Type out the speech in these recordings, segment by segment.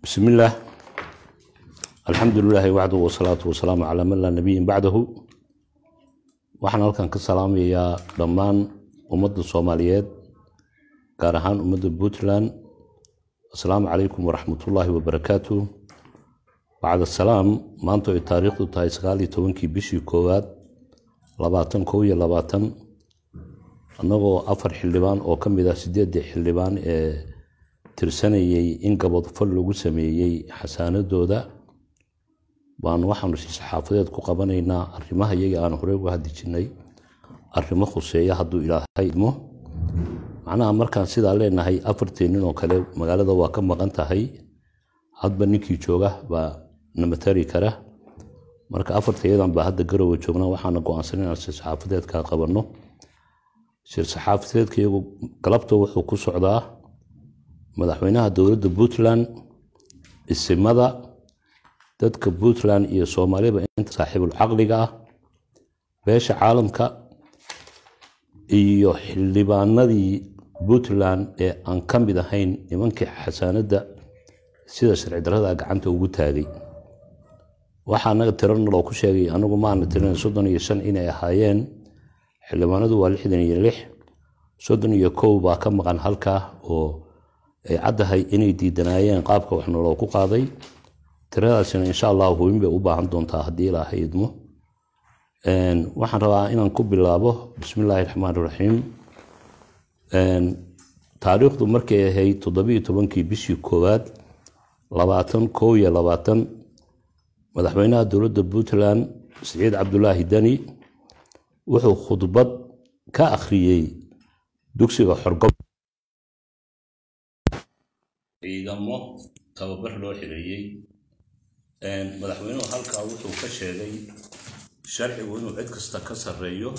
بسم الله الحمد لله وحده والصلاة والسلام على من لا نبي بعده waxaan halkan ka salaamayaa dhammaan ummadda soomaaliyeed gaar ahaan ummadda puntland asalaamu calaykum waraxmatullaahi wabarakaatu bacd asalaam maanta ay taariikhdu tahay sagaal iyo tobankii bishii koowaad labaatan kow iyo labaatan annagoo afar xildhibaan oo ka mid ah sideeddii xildhibaan ee tirsanayay in gabodfal lagu sameeyey xasaanadooda baan waxaanu si saxaafadeed ku qabanaynaa arrimaha iyaga aan horey uga hadli jirnay arrimo khuseeya hadduu ilaahay idmo macnaha markaan sidaa leenahay afartii nin oo kale magaalada waa ka maqan tahay hadba ninkii jooga baa namatari kara marka afartayadan baa hadda garowa joognaa waxaana go-aansan inaan sir saxaafadeedkaa qabanno sir saxaafadeedka iyagu galabta wuxuu ku socdaa madaxweynaha dowladda puntland isimada dadka puntland iyo soomaaliba inta saaxiibul caqliga ah beesha caalamka iyo xildhibaanadii puntland ee aan ka mid ahayn nimankii xasaanadda sida sharci darrada gacanta ugu taagay waxaa anaga tirana loo ku sheegay anagu maana tirin soddon iyo shan inay ahaayeen xildhibaanadu waa lixdan iyo lix soddon iyo kow baa ka maqan halkaa oo ay caddahay inay diidanaayeen qaabka waxna loogu qaaday tiradaasina insha allah hubin bay u baahan doontaa haddii ilaahay idmo waxaan rabaa inaan ku bilaabo bismi illaahi raxmaan raxiim taariikhdu markay ahayd toddobiiyo tobankii bishii koowaad labaatan kow iyo labaatan madaxweynaha dowladda puntland siciid cabdulaahi deni wuxuu khudbad ka akhriyey dugsiga xorgob ciidamo tababar loo xireeyey madaxweynuhu halkaa wuxuu ka sheegay sharcigu inuu cid kasta ka sarreeyo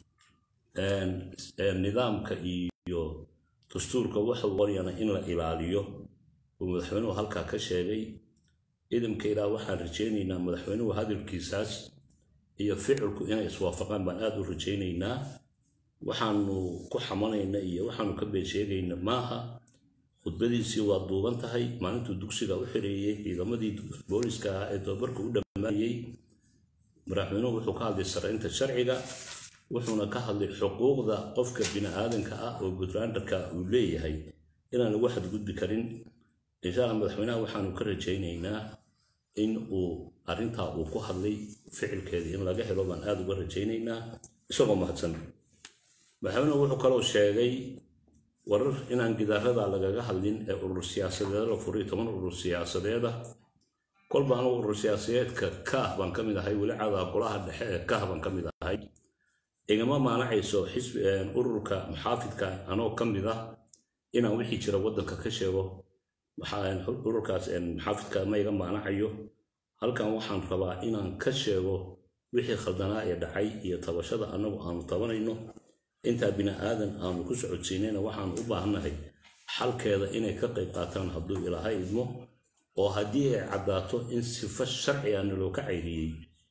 nidaamka iyo dastuurka wuxuu qoryana in la ilaaliyo uu madaxweynuhu halkaa ka sheegay ciidamka ilaa waxaan rajaynaynaa madaxweynuhu hadalkiisaas iyo ficilku inay iswaafaqaan baan aada u rajaynaynaa waxaanu ku xamanayna iyo waxaanu ka been sheegayna maaha khudbadiisii waa duuban tahay maalintuu dugsiga u xireeyey ciidamadii booliska ah ee tababarka u dhammaanayey madaxweynuhu wuxuu ka hadlay saraynta sharciga wuxuuna ka hadlay xuquuqda qofka bini-aadanka ah oo puntlanderka uu leeyahay inaan lagu xadgudbi karin insha alla madaxweynaha waxaanu ka rajaynaynaa in uu arrintaa uu ku hadlay ficilkeeda in laga helo baan aada uga rajaynaynaa isagoo mahadsan madaxweynuhu wuxuu kaloo sheegay warar inaan gidaarada lagaga hadlin ee urur siyaasadeeda la furay toban urur siyaasadeeda kolba anugu urur siyaasadeedka kaah baan ka mid ahay weli cadaa golaha dhexe ee kaah baan ka mid ahay igama maanacayso xisbi ururka muxaafidka anoo ka mid ah inaan wixii jira waddanka ka sheego ururkaas muxaafidka ma iga maanacayo halkan waxaan rabaa inaan ka sheego wixii khaldanaa ee dhacay iyo tabashada annagu aanu tabanayno intaa bini-aadan aanu ku socodsiinayna waxaanu u baahannahay xalkeeda inay ka qayb qaataan hadduu ilaahay idmo oo haddii ay caddaato in sifo sharciga naloo ka cayriyey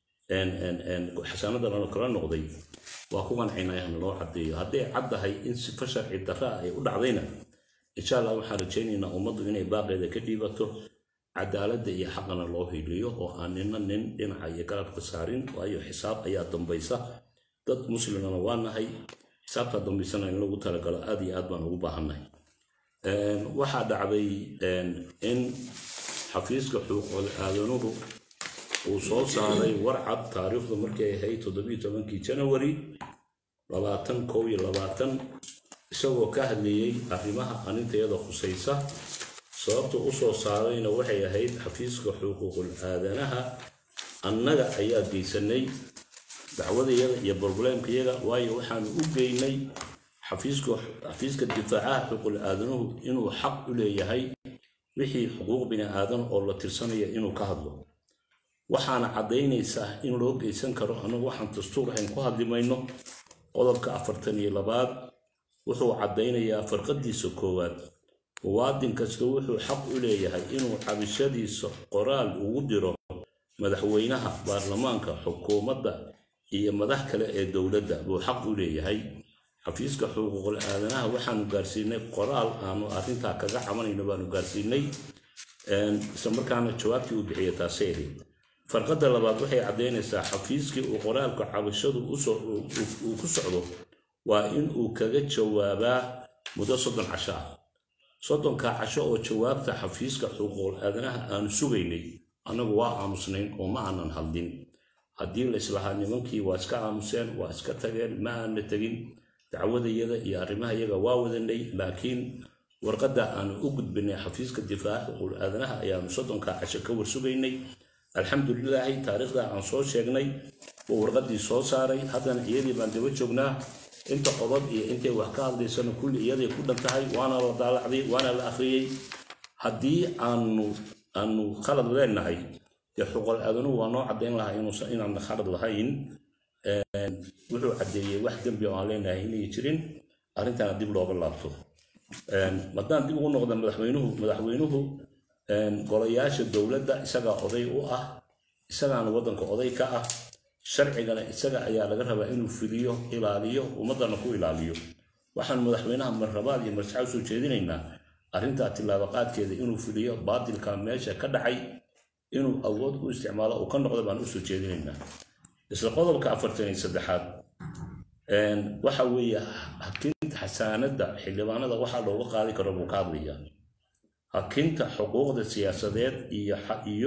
xasaanada nalo kala noqday waa ku qancaynaya naloo caddeeyo hadday caddahay in sifo sharci darra ay u dhacdayna insha allah waxaan rajaynaynaa ummaddu inay baaqeeda ka dhiibato cadaaladda iyo xaqana loo hiliyo oo aan nina nin dhinaca iyo garabka saarin waayo xisaab ayaa dambaysa dad muslimana waa nahay xisaabtaa dambaysana in lagu talagalo aad iyo aad baan ugu baahannahay waxaa dhacday in xafiiska xuquuqul aadanuhu uu soo saaray warcad taariikhdu markay ahayd toddobiiyo tobankii janawari labaatan kow iyo labaatan isagoo ka hadlayey arrimaha anintayada khusaysa sababta u soo saarayna waxay ahayd xafiiska xuquuqul aadanaha annaga ayaa geysanay dacwadayada iyo broblemkayaga waayo waxaanu u geynay xafiiska difaacaha xuquuqul aadanuhu inuu xaq u leeyahay wixii xuquuq bini aadan oo la tirsanaya inuu ka hadlo waxaana caddaynaysaa in loo geysan karo annagu waxaan dastuur ahayn ku hadli mayno qodobka afartan iyo labaad wuxuu caddaynayaa farqadiisa koowaad muwaadin kasta wuxuu xaq u leeyahay inuu cabishadiisa qoraal ugu diro madaxweynaha baarlamaanka xukuumadda iyo madax kale ee dowladda buu xaq u leeyahay xafiiska xuquuqul aadanaha waxaanu gaarsiinay qoraal aanu arrintaa kaga cabanayno baanu gaarsiinay isla markaana jawaabtii uu bixiya taasay ahayd farqadda labaad waxay caddaynaysaa xafiiskii uu qoraalka cabashadu uu ku socdo waa in uu kaga jawaabaa muddo soddon casho ah soddonka casho oo jawaabta xafiiska xuquuqul aadanaha aanu sugaynay annagu waa aamusnayn oo ma aanan hadlin haddii la islahaa nimankii waa iska aamuseen waa iska tageen ma aana tegin dacwadayada iyo arrimahayaga waa wadanay laakiin warqadda aanu u gudbinay xafiiska difaaca xuquuqul aadanaha ayaanu soddonka casho ka warsugaynay alxamdulilaahi taariikhda aan soo sheegnay uu warqaddii soo saaray haddana iyadii baan daba joognaa inta qodob iyo intay wax ka hadlaysana kulli iyaday ku dhan tahay waana la daalacday waana la akhriyey haddii aanu aanu khalad leenahay dee xuquuqul aadanuhu waa noo caddayn lahaa inuusan inaanna khalad lahayn wuxuu caddeeyey wax dembi oo aan leenahay inay jirin arrintana dib looga laabto haddaan dib ugu noqda madaxweynuhu madaxweynuhu golayaasha dowladda isagaa oday u ah isagaana waddanka oday ka ah sharcigana isaga ayaa laga rabaa inuu fuliyo ilaaliyo ummaddana ku ilaaliyo waxaan madaxweynaha marrabaad iyo marsaxa usoo jeedinaynaa arrintaa tillaabaqaadkeeda inuu fuliyo baatilka meesha ka dhacay inuu awood u isticmaalo uu ka noqdo baan usoo jeedinaynaa isla qodobka afartan iyo saddexaad waxa weeye hakinta xasaanadda xildhibaanada waxaa looga qaadi karo buu ka hadlayaa hakinta xuquuqda siyaasadeed iyo iyo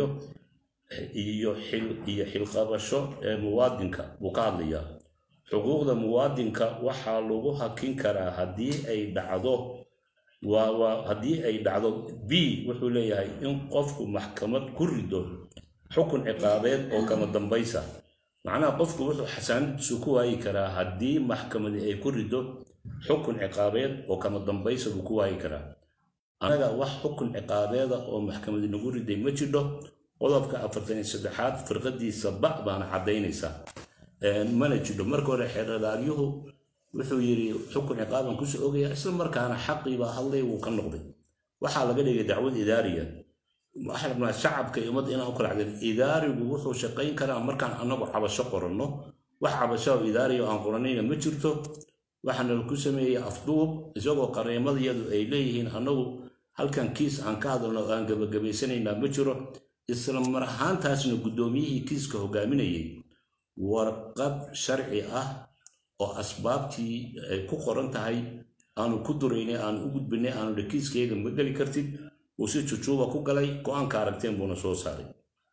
iyo xil iyo xilqabasho ee muwaadinka buu ka hadlayaa xuquuqda muwaadinka waxaa lagu hakin karaa haddii ay dhacdo waa waa haddii ay dhacdo b wuxuu leeyahay in qofku maxkamad ku rido xukun ciqaabeed oo kama dambaysa macnaha qofku wuxuu xasaanadiisu ku waayi karaa haddii maxkamadi ay ku rido xukun ciqaabeed oo kama dambaysa buu ku waayi karaa anaga wax xukun ciqaabeeda oo maxkamadi nagu riday ma jidho qodobka afartan iyo saddexaad firqadiisa ba baana caddaynaysaa mana jidho marka hore xeerdaagyuhu wuxuu yidhi xukun ciqaaban kusoo ogaya isla markaana xaqiibaa hadlay wuu ka noqday waxaa laga dhigay dacwad idaariya waxaan rabnaa shacabka iyo ummadda inaan u kala cadeen idaarigu wuxuu shaqayn karaa markaan annagu cabasho qoranno wax cabasho oo idaariya oo aan qoranayna ma jirto waxaana laku sameeyey afduub isagoo qareemadayadu ay leeyihiin annagu halkan kiis aan ka hadalno oo aan gabagabaysanaynaa ma jiro isla mar ahaantaasna guddoomiyihii kiiska hogaaminayay warqad sharci ah oo asbaabtii ay ku qoran tahay aanu ku duraynay aanu u gudbinay aanu dha kiiskayga ma geli kartid uu si jujuuba ku galay go-aanka aragteen buuna soo saaray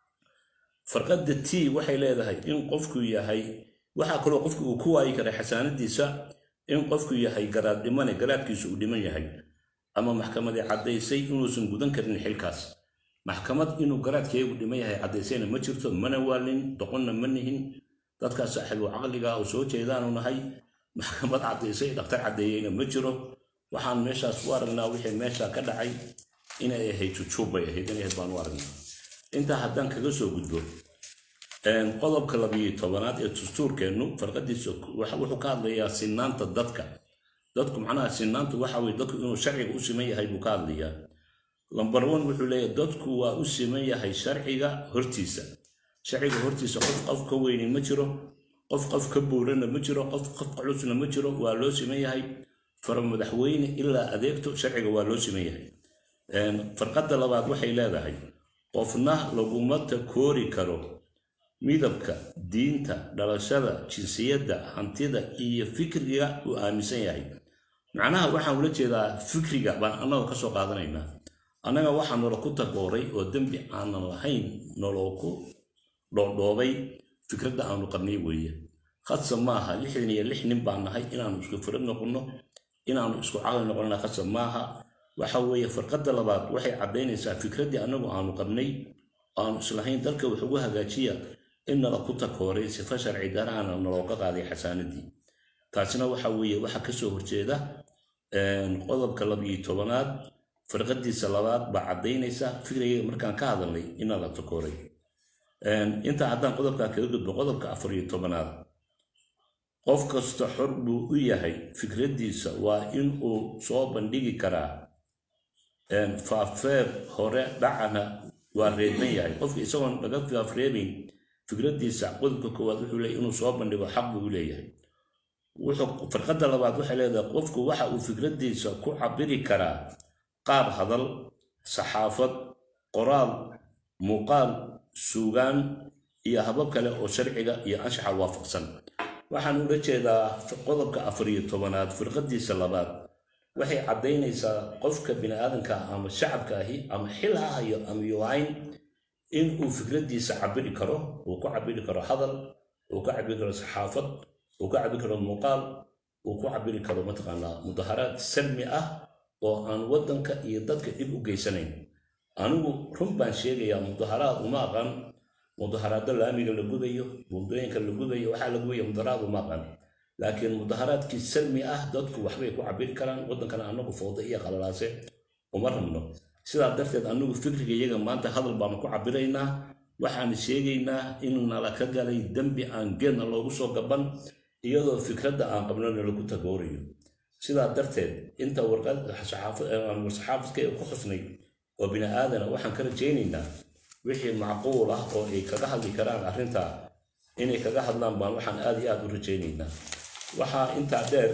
farqadda t waxay leedahay in qofku yahay waxaa kaloo qofku uu ku waayi karay xasaanadiisa in qofku yahay garaad dhimane garaadkiisu uu dhiman yahay ama maxkamadii caddaysay inuusan gudan karin xilkaas maxkamad inuu garaadkeegu dhiman yahay caddaysayna ma jirto mana waalin doqonna ma nihin dadkaas saaxiibu caqliga oo soo jeedaanu nahay maxkamad caddaysay dhaktar caddeeyeyna ma jiro waxaan meeshaas u aragnaa wixii meesha ka dhacay inay ahayd jujuub bay ahayd inay ahayd baan u aragnaa intaa haddaan kaga soo gudbo qodobka labiyo tobanaad ee dastuurkeennu farqadiisa wuxuu ka hadlayaa sinaanta dadka dadku macnaha sinaantu waxa weye dadku inuu sharciga u siman yahay buu ka hadlayaa lambar one wuxuu leeyahay dadku waa u siman yahay sharciga hortiisa sharciga hortiisa qof qof ka weyni ma jiro qof qof ka buurana ma jiro qof qof culusna ma jiro waa loo siman yahay fara madaxweyne ilaa adeegto sharciga waa loo siman yahay farqadda labaad waxay leedahay qofna laguma takoori karo midabka diinta dhalashada jinsiyadda hantida iyo fikriga uu aaminsan yahay macnaha waxaan ula jeedaa fikriga baan annagoo ka soo qaadanaynaa annaga waxaa nolo ku tagooray oo dembi aanan lahayn noloo ku dhoodhoobay fikradda aanu qabnay weeye khadsa maaha lixdan iyo lix nin baan nahay inaanu isku firad noqonno inaanu isku caqli noqonnana khadsa maaha waxa weeye farqadda labaad waxay caddaynaysaa fikraddii annagu aanu qabnay aanu islahayn dalka wax ugu hagaajiya in nala ku takooray sifa sharci daraana nalooga qaaday xasaanadii taasina waxa weeye waxa kasoo horjeeda qodobka labiyo tobanaad farqadiisa labaad baa caddaynaysa fikrigayga markaan ka hadalnay in nala takooray intaa haddaan qodobkaa kaga gudbo qodobka afar iyo tobanaad qof kasta xor buu u yahay fikraddiisa waa in uu soo bandhigi karaa faafeer hore dhacana waa reeban yahay qofka isagoon laga faafreebayn fikraddiisa qodobka koowaad wuxuu leeyahy inuu soo bandhigo xaq buu leeyahay wuxuu farqadda labaad waxay leedahay qofku waxa uu fikraddiisa ku cabiri karaa qaab hadal saxaafad qoraal muuqaal suugaan iyo habab kale oo sharciga iyo anshaxa waafaqsan waxaan ula jeedaa qodobka afar iyo tobanaad firqadiisa labaad waxay caddaynaysaa qofka biniaadanka ama shacabka ahi ama xil ha hayo ama yuhayn in uu fikradiisa cabiri karo uu ku cabiri karo hadal uu ku cabiri karo saxaafad uu ku cabiri karo muuqaal uu ku cabiri karo mataqaanaa mudaharaad salmi ah oo aan waddanka iyo dadka dhib u geysanayn anigu run baan sheegayaa mudaharaad uma aqaan mudaharaado laamiga la gudayo buundooyinka la gudayo waxaa la gubaya mudaharaad uma aqaan laakiin mudaharaadkii salmi ah dadku waxbay ku cabiri karaan waddankana anagu fooda iyo qalalaase uma rabno sidaa darteed anagu fikriga iyaga maanta hadal baanu ku cabiraynaa waxaan sheegaynaa in nala ka galay dembi aan geedna loogu soo gaban iyadoo fikradda aan qabnona lagu tagoorayo sidaa darteed inta warsaxaafadka ku xusnay oo bini aadana waxaan ka rajaynaynaa wixii macquul ah oo ay kaga hadli karaan arrintaa inay kaga hadlaan baan waxaan aad iyo aad u rajaynaynaa waxaa intaa dheer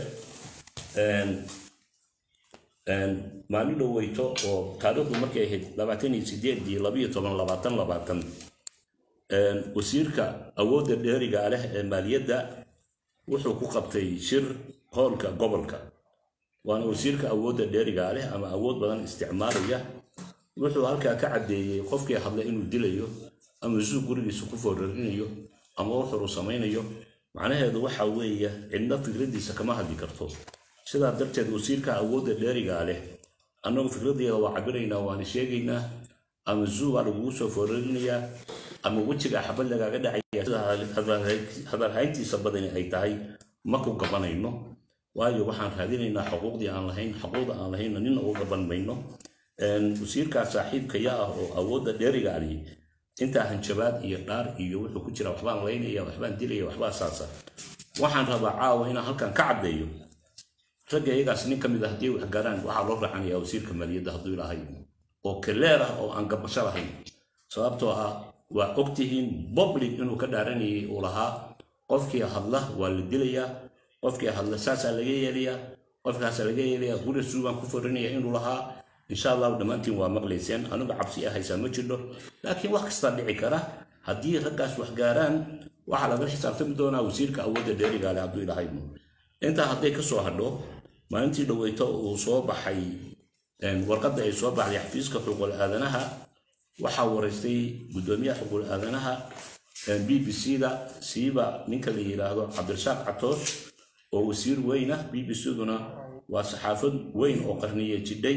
maalin dhoweyto oo taariikhdu markay ahayd labaatan iyo sideed iyo labiyo toban labaatan labaatan wasiirka awoodda dheeriga leh ee maaliyadda wuxuu ku qabtay shir hoolka gobolka waana wasiirka awoodda dheeriga leh ama awood badan isticmaalaya wuxuu halkaa ka caddeeyey qofkii hadla inuu dilayo ama suu gurigiisa ku foorarinayo ama wuxuu samaynayo macnaheedu waxa weeye cidna fikradiisa kama hadli karto sidaa darteed wasiirka awoodda dheerigaa leh annagu fikradeeda waa cabiraynaa waana sheegaynaa ama zuu baa lagugu soo foorarinayaa ama wejiga xabad lagaaga dhacaya sida hadalhayntiisa badani ay tahay ma ku gabanayno waayo waxaan raadinaynaa xuquuqdii aan lahayn xuquuqda aan lahaynna nina ugu gaban mayno wasiirkaa saaxiibkaya ah oo awoodda dheeriga ali intaa hanjabaad iyo dhaar iyo wuxuu ku jira waxbaan laynaya waxbaan dilaya waxbaa saasa waxaan rabaa caawa inaan halkan ka caddeeyo ragga iyagaas nin ka mid ah haddii wax gaaraan waxaa loo raacanaya wasiirka maaliyadda hadduu ilaahay oo kaleer ah oo aan gabasho lahayn sababtoo ah waa ogtihiin public inuu ka dhaaranayay uu lahaa qofkii hadla waa la dilayaa qofkii hadla saasaa laga yeelayaa qofkaasaa laga yeelayaa guri suugaan ku forinaya inuu lahaa insha allahu dhammaantiin waa maqlayseen anigu cabsi ah haysaa ma jirno laakiin wax kastaa dhici kara haddii raggaas wax gaaraan waxaa laga xisaabtami doonaa wasiirka awoodda dheerigaale hadduu ilahaymo intaa hadday ka soo hadho maalintii dhoweyto uu soo baxay warqadda ay soo baxday xafiiska xuquuqul aadanaha waxaa waraystay guddoomiyaha xuquuqul aadanaha b b c da siiba ninka la yidhaahdo cabdirasaaq catoosh oo wasiir weyn ah b b c duna waa saxaafad weyn oo qarniye jidhay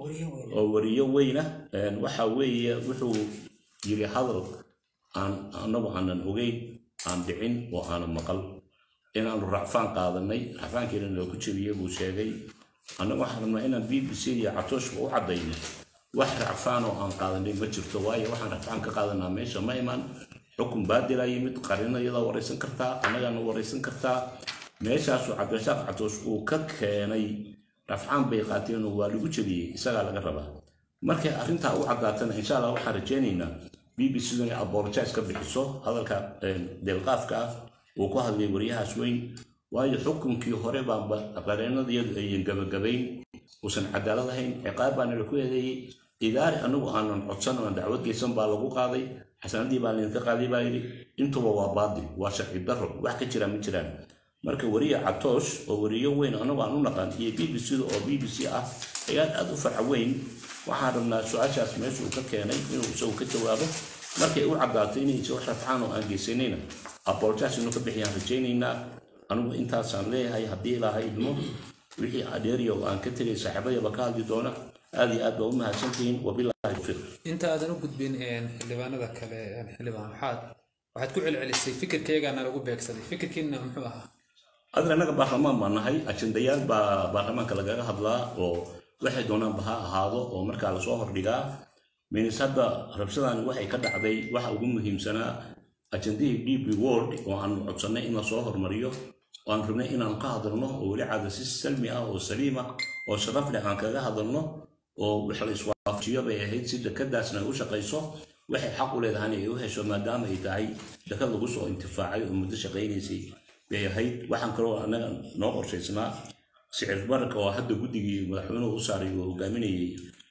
oo wariyo weyna waxa weeye wuxuu yiri hadal aan anagu aanan ogeyn aan dhicin oo aanan maqal inaanu racfaan qaadanay racfaankiina loogu jebiyey buu sheegay annagu waxaan rabnaa inaan b b c iyo catooshka u caddayno wax racfaan oo aan qaadanay ma jirto waayo waxaan racfaan ka qaadanaa meesha ma iman xukun baadilaa yimid qarinayada waraysan kartaa annagaana waraysan kartaa meeshaasuu cabdirasaaq catoosh uu ka keenay rafcaan bay qaateen oo waa lagu jebiyey isagaa laga rabaa markay arrintaa u caddaatana insha allah waxaan rajaynaynaa b b c inay aborjais ka bixiso hadalka deelqaafka ah uu ku hadlay waryahaas weyn waayo xukunkii hore baanba qareenadiyadu ayan gabagabayn uusan cadaalad ahayn ciqaab baana laku eedeeyey idaari anagu aanan codsan aan dacwad geysan baa lagu qaaday xasanadii baa laydinka qaaday baa yidhi intuba waa baadil waa sharci darro wax ka jiraan ma jiraan marka wariye catoosh oo wariyo weyn anagu aan u naqan iyo b b c da oo b b c ah ayaad aad u farca weyn waxaan rabnaa su-aashaas meesha uu ka keenay inuu isagu ka jawaabo markay u caddaato inaysa wax rafcaan oo aan geysanayna aboljaas inuu ka bixiyaan rajaynaynaa anigu intaasaan leeyahay haddii ilaahay idmo wixii adeeriya oo aan ka tegay saaxiibadayaba ka hadli doona aad iyo aad baa u mahadsantihiin wabilaahi tawfiiq inta aadan u gudbin xildhibaanada kale xildhibaan waxaad waxaad ku celcelisay fikirkeygana lagu beegsaday fikirkiina muxuu ahaa adar annaga baarlamaan baa nahay ajendayaal baa baarlamaanka lagaga hadlaa oo waxay doonaanba ha ahaado oo markaa lasoo hordhigaa minis hadda rabshadani waxay ka dhacday waxa ugu muhiimsanaa ajendihii d b world oo aanu codsannay in lasoo hormariyo oo aan rabnay inaanu ka hadalno oo weli caada si salmi ah oo saliima oo sharaf leh aan kaga hadalno oo wax la iswaafajiyo bay ahayd si dekadaasna ay u shaqayso waxay xaq u leedahayna ay u hesho maadaama ay tahay dekad lagu soo intifaacay oo muddo shaqaynaysay bay ahayd waxaan kaloo annaga noo qorshaysnaa sicir bararka oo hadda guddigii madaxweynuhu u saaray oo hogaaminayay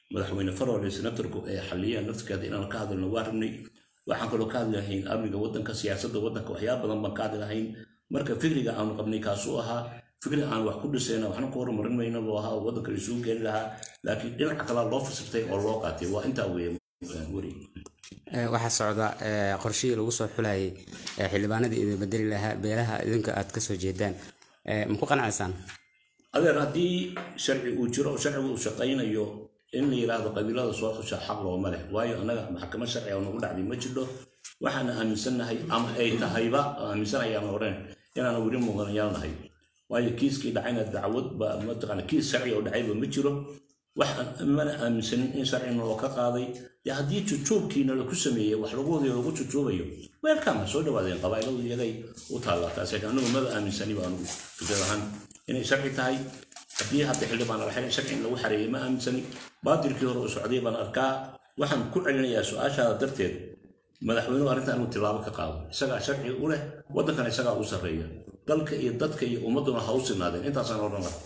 madaxweyne farole senatorku ay xaliyaan naftirkeeda inaan ka hadalno waa rabnay waxaan kaloo ka hadli lahayn amniga waddanka siyaasadda waddanka waxyaaba badan baan ka hadli lahayn marka fikriga aanu qabnay kaasuu ahaa fikri aan wax ku dhisayna waxna ku horumarin mayna buu ahaa oo waddanka laisugu geeni lahaa laakiin dhinaca kalaa loo fasirtay oo loo qaatay waa intaa weeye weri waxaa socda qorshihii lagu soo xulayay xildhibaanadii idin bedeli lahaa beelaha idinka aad kasoo jeedaan ma ku qanacsaan adeer haddii sharci uu jiro sharcigu uu shaqaynayo in la yidhaahdo qabiilada soo xusha xaq looma leh waayo annaga maxkamad sharci oo nagu dhacday ma jirto waxaana aaminsannahay ama ay tahayba aaminsanayaan odhan inaana weli muqanayaal nahay waayo kiiskii dhacayna dacwad ba mataqaana kiis sharci oo dhacayba ma jiro waxaan mana aaminsanin in sharcina loo ka qaaday dee haddii jujuubkiina laku sameeyey wax lagu wadayo lagu jujuubayo weelkama soo dhawaadeen qabaa'iladu iyagay u taallaa taas laakiin anigu maba aaminsaniba anigu fikrad ahaan inay sharci tahay haddii hadda xildhibaan la xiray sharci in lagu xareeyey ma aaminsani baatilkii hore u socday baan arkaa waxaan ku celinayaa su-aashaada darteed madaxweynuhu arrintan inuu tilaabo ka qaado isagaa sharci u leh waddankana isagaa u sarreeya dalka iyo dadka iyo ummadduna ha u sinaadeen intaasaan odhan lahaa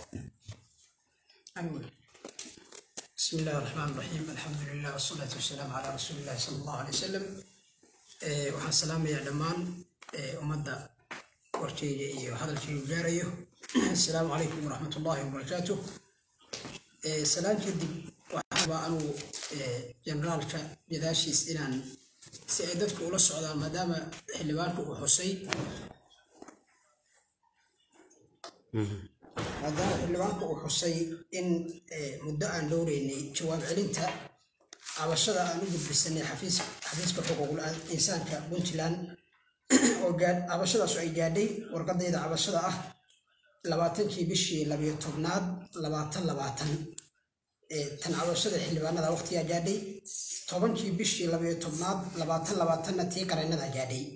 بسم الله الرحمن الرحيم الحمد لله والصلاة والسلام على رسول الله صلى الله عليه وسلم waxaan salaamayaa dhammaan ummadda warkeyga iyo hadalkeyga gaarayo asalaamu calaykum waraxmat ullahi wabarakaatuh salaan kadib waxaaba anugu generaalka gadaashiis inaan si ay dadku ula socdaan maadaama xildhibaanku uu xusay maadaama xildhibaanku uu xusay in muddo aan dhowreynay jawaab celinta cabashada aan u gudbisanay xafiiska xuquuqul insaanka puntland oo cabashadaasu ay gaadhay warqadayda cabashada ah labaatankii bishii labayo tobnaad labaatan labaatan tan cabashada xildhibaanada waqtigaa gaadhay tobankii bishii labayo tobnaad labaatan labaatanna tii qareennada gaadhay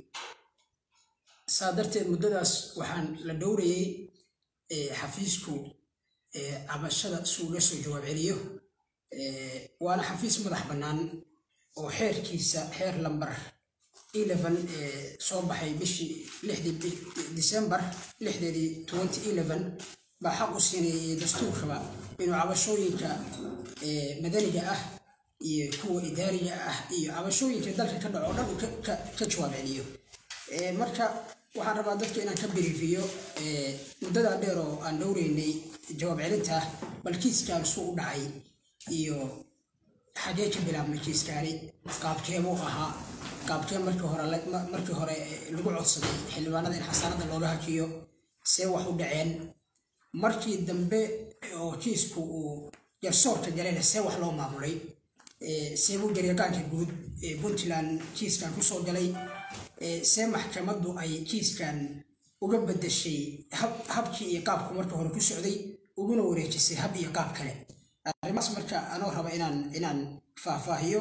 saa darteed muddadaas waxaan la dhowrayey xafiisku cabashada si uga soo jawaab celiyo waana xafiis madax bannaan oo xeerkiisa xeer lambar eleven soo baxay bishii lixdii december lixdeedii twenty eleven baa xaq u siinayay dastuurkaba inuu cabashooyinka madaniga ah iyo kuwa idaariga ah iyo cabashooyinka dalka ka dhaco dhan uu ka jawaab celiyo marka waxaan rabaa dadka inaan ka biriifiyo muddadaa dheer oo aan dhowreynay jawaab celinta bal kiiskaan suu u dhacay iyo xagee ka bilaabmay kiiskaani qaabkeebuu ahaa qaabkee markii hore markii hore lagu codsaday xildhibaanada in xasaanada looga hakiyo see wax u dhaceen markii dambe oo kiisku uu garsoorka galayna see wax loo maamulay seebuu garyaqaanka guud ee puntland kiiskan kusoo galay see maxkamaddu ay kiiskan uga bedeshay habkii iyo qaabku marka hore ku socday uguna wareejisay hab iyo qaab kale arrimahaas marka anoo raba inaan inaan faahfaahiyo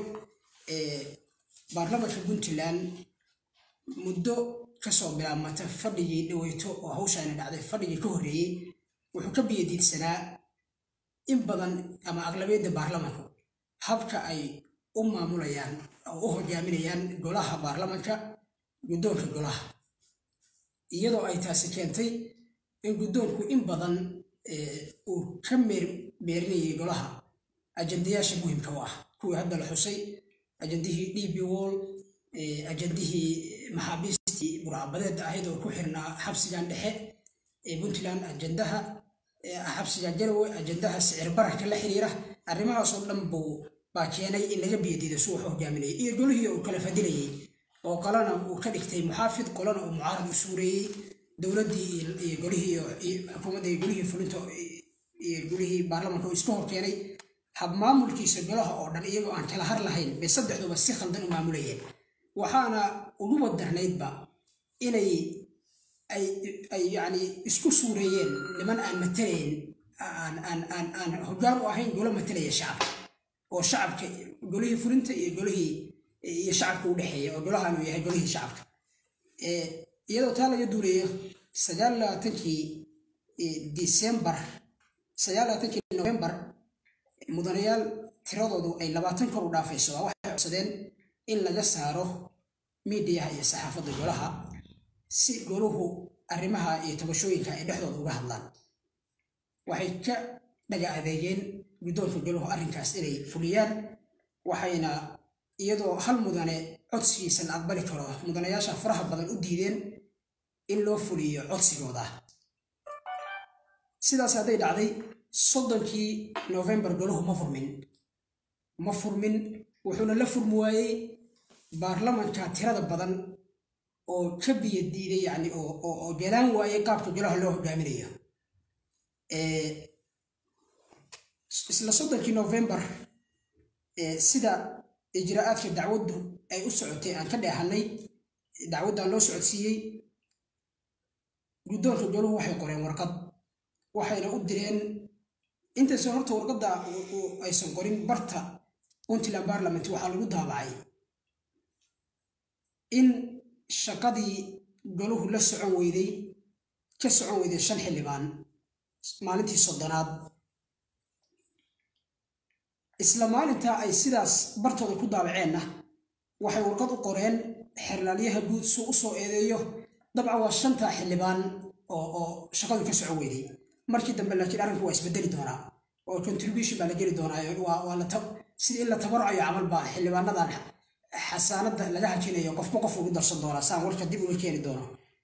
baarlamanka puntland muddo kasoo bilaabmata fadhigii dhaweyto oo hawshaani dhacday fadhigii ka horreeyey wuxuu ka biyadiidsanaa in badan ama aqlabiyadda baarlamanku habka ay u maamulayaan oo u hogaaminayaan golaha baarlamanka guddoonka golaha iyadoo ay taasi keentay in guddoonku in badan uu ka meerinayay golaha ajandayaasha muhimka u ah kuwii hadda la xusay ajandihii d b wall ajandihii maxaabiistii burcabadeedda ahayd oo ku xirnaa xabsigan dhexe ee puntland ajandaha xabsiga jarawe ajandaha sicir bararka la xiriira arrimahaasoo dhan buu baa keenay in laga biyadiido si wax hogaaminayay iyo golihii uu kala fadilayay oo qolana uu ka dhigtay muxaafid qolana uu mucaarad u suureeyey dowladdii iyo golihii xukuumadda iyo golihii fulinta iyo golihii baarlamanka uu iska hor keenay habmaamulkiisa golaha oo dhan iyagoo aan kala har lahayn bay saddexduba si khaldan u maamulayeen waxaana ugu wadarnaydba inay ay yani isku suureeyeen niman aan matalayn aan hoggaan u ahayn golo matalaya shacabka oo shacabka golihii fulinta iyo golihii iyo shacabka u dhexeeya oo golahan uu yahay golihii shacabka iyadoo taa laga duuleeyo sagaal labaatankii december sagaal labaatankii november mudanayaal tiradoodu ay labaatan kor u dhaafayso waa waxay codsadeen in laga saaro miidiyaha iyo saxaafadda golaha si goluhu arrimaha iyo tabashooyinka ay dhexdooda uga hadlaan waxay ka dhaga adeegeen guddoonka goluhu arrinkaas inay fuliyaan waxayna iyadoo hal mudane codsigiisa la aqbali karo mudanayaasha faraha badan u diideen in loo fuliyo codsigooda sidaas hadday dhacday soddonkii novembar goluhu ma furmin ma furmin wuxuuna la furmi waayey baarlamanka tirada badan oo ka biyo diiday yani oo jalaan waayey qaabka golaha loo hogaaminayo isla soddonkii novembar sida ijraa'aadka dacwaddu ay u socotay aan ka dheehanay dacwaddan loo socodsiiyey guddoonka goluhu waxay qoreen warqad waxayna u direen intaysan horta warqadda aysan qorin barta puntland parliament waxaa lagu daabacay in shaqadii goluhu la socon weyday ka socon weyday shan xildhibaan maalintii soddonaad isla maalintaa ay sidaas bartooda ku daabaceenna waxay warqad u qoreen xerlaalyaha guud suu u soo eedeeyo dabcan waa shantaa xildhibaan oo shaqadu ka socon weyday markii dambe laakiin arrinku waa isbedeli doonaa oo contribution baa la geli doonaa sida in la tabarucayo camal baa xildhibaanadan xasaanada laga hajinayo qofba qof ugu darsan doonaa saan warka dib uga keeni doono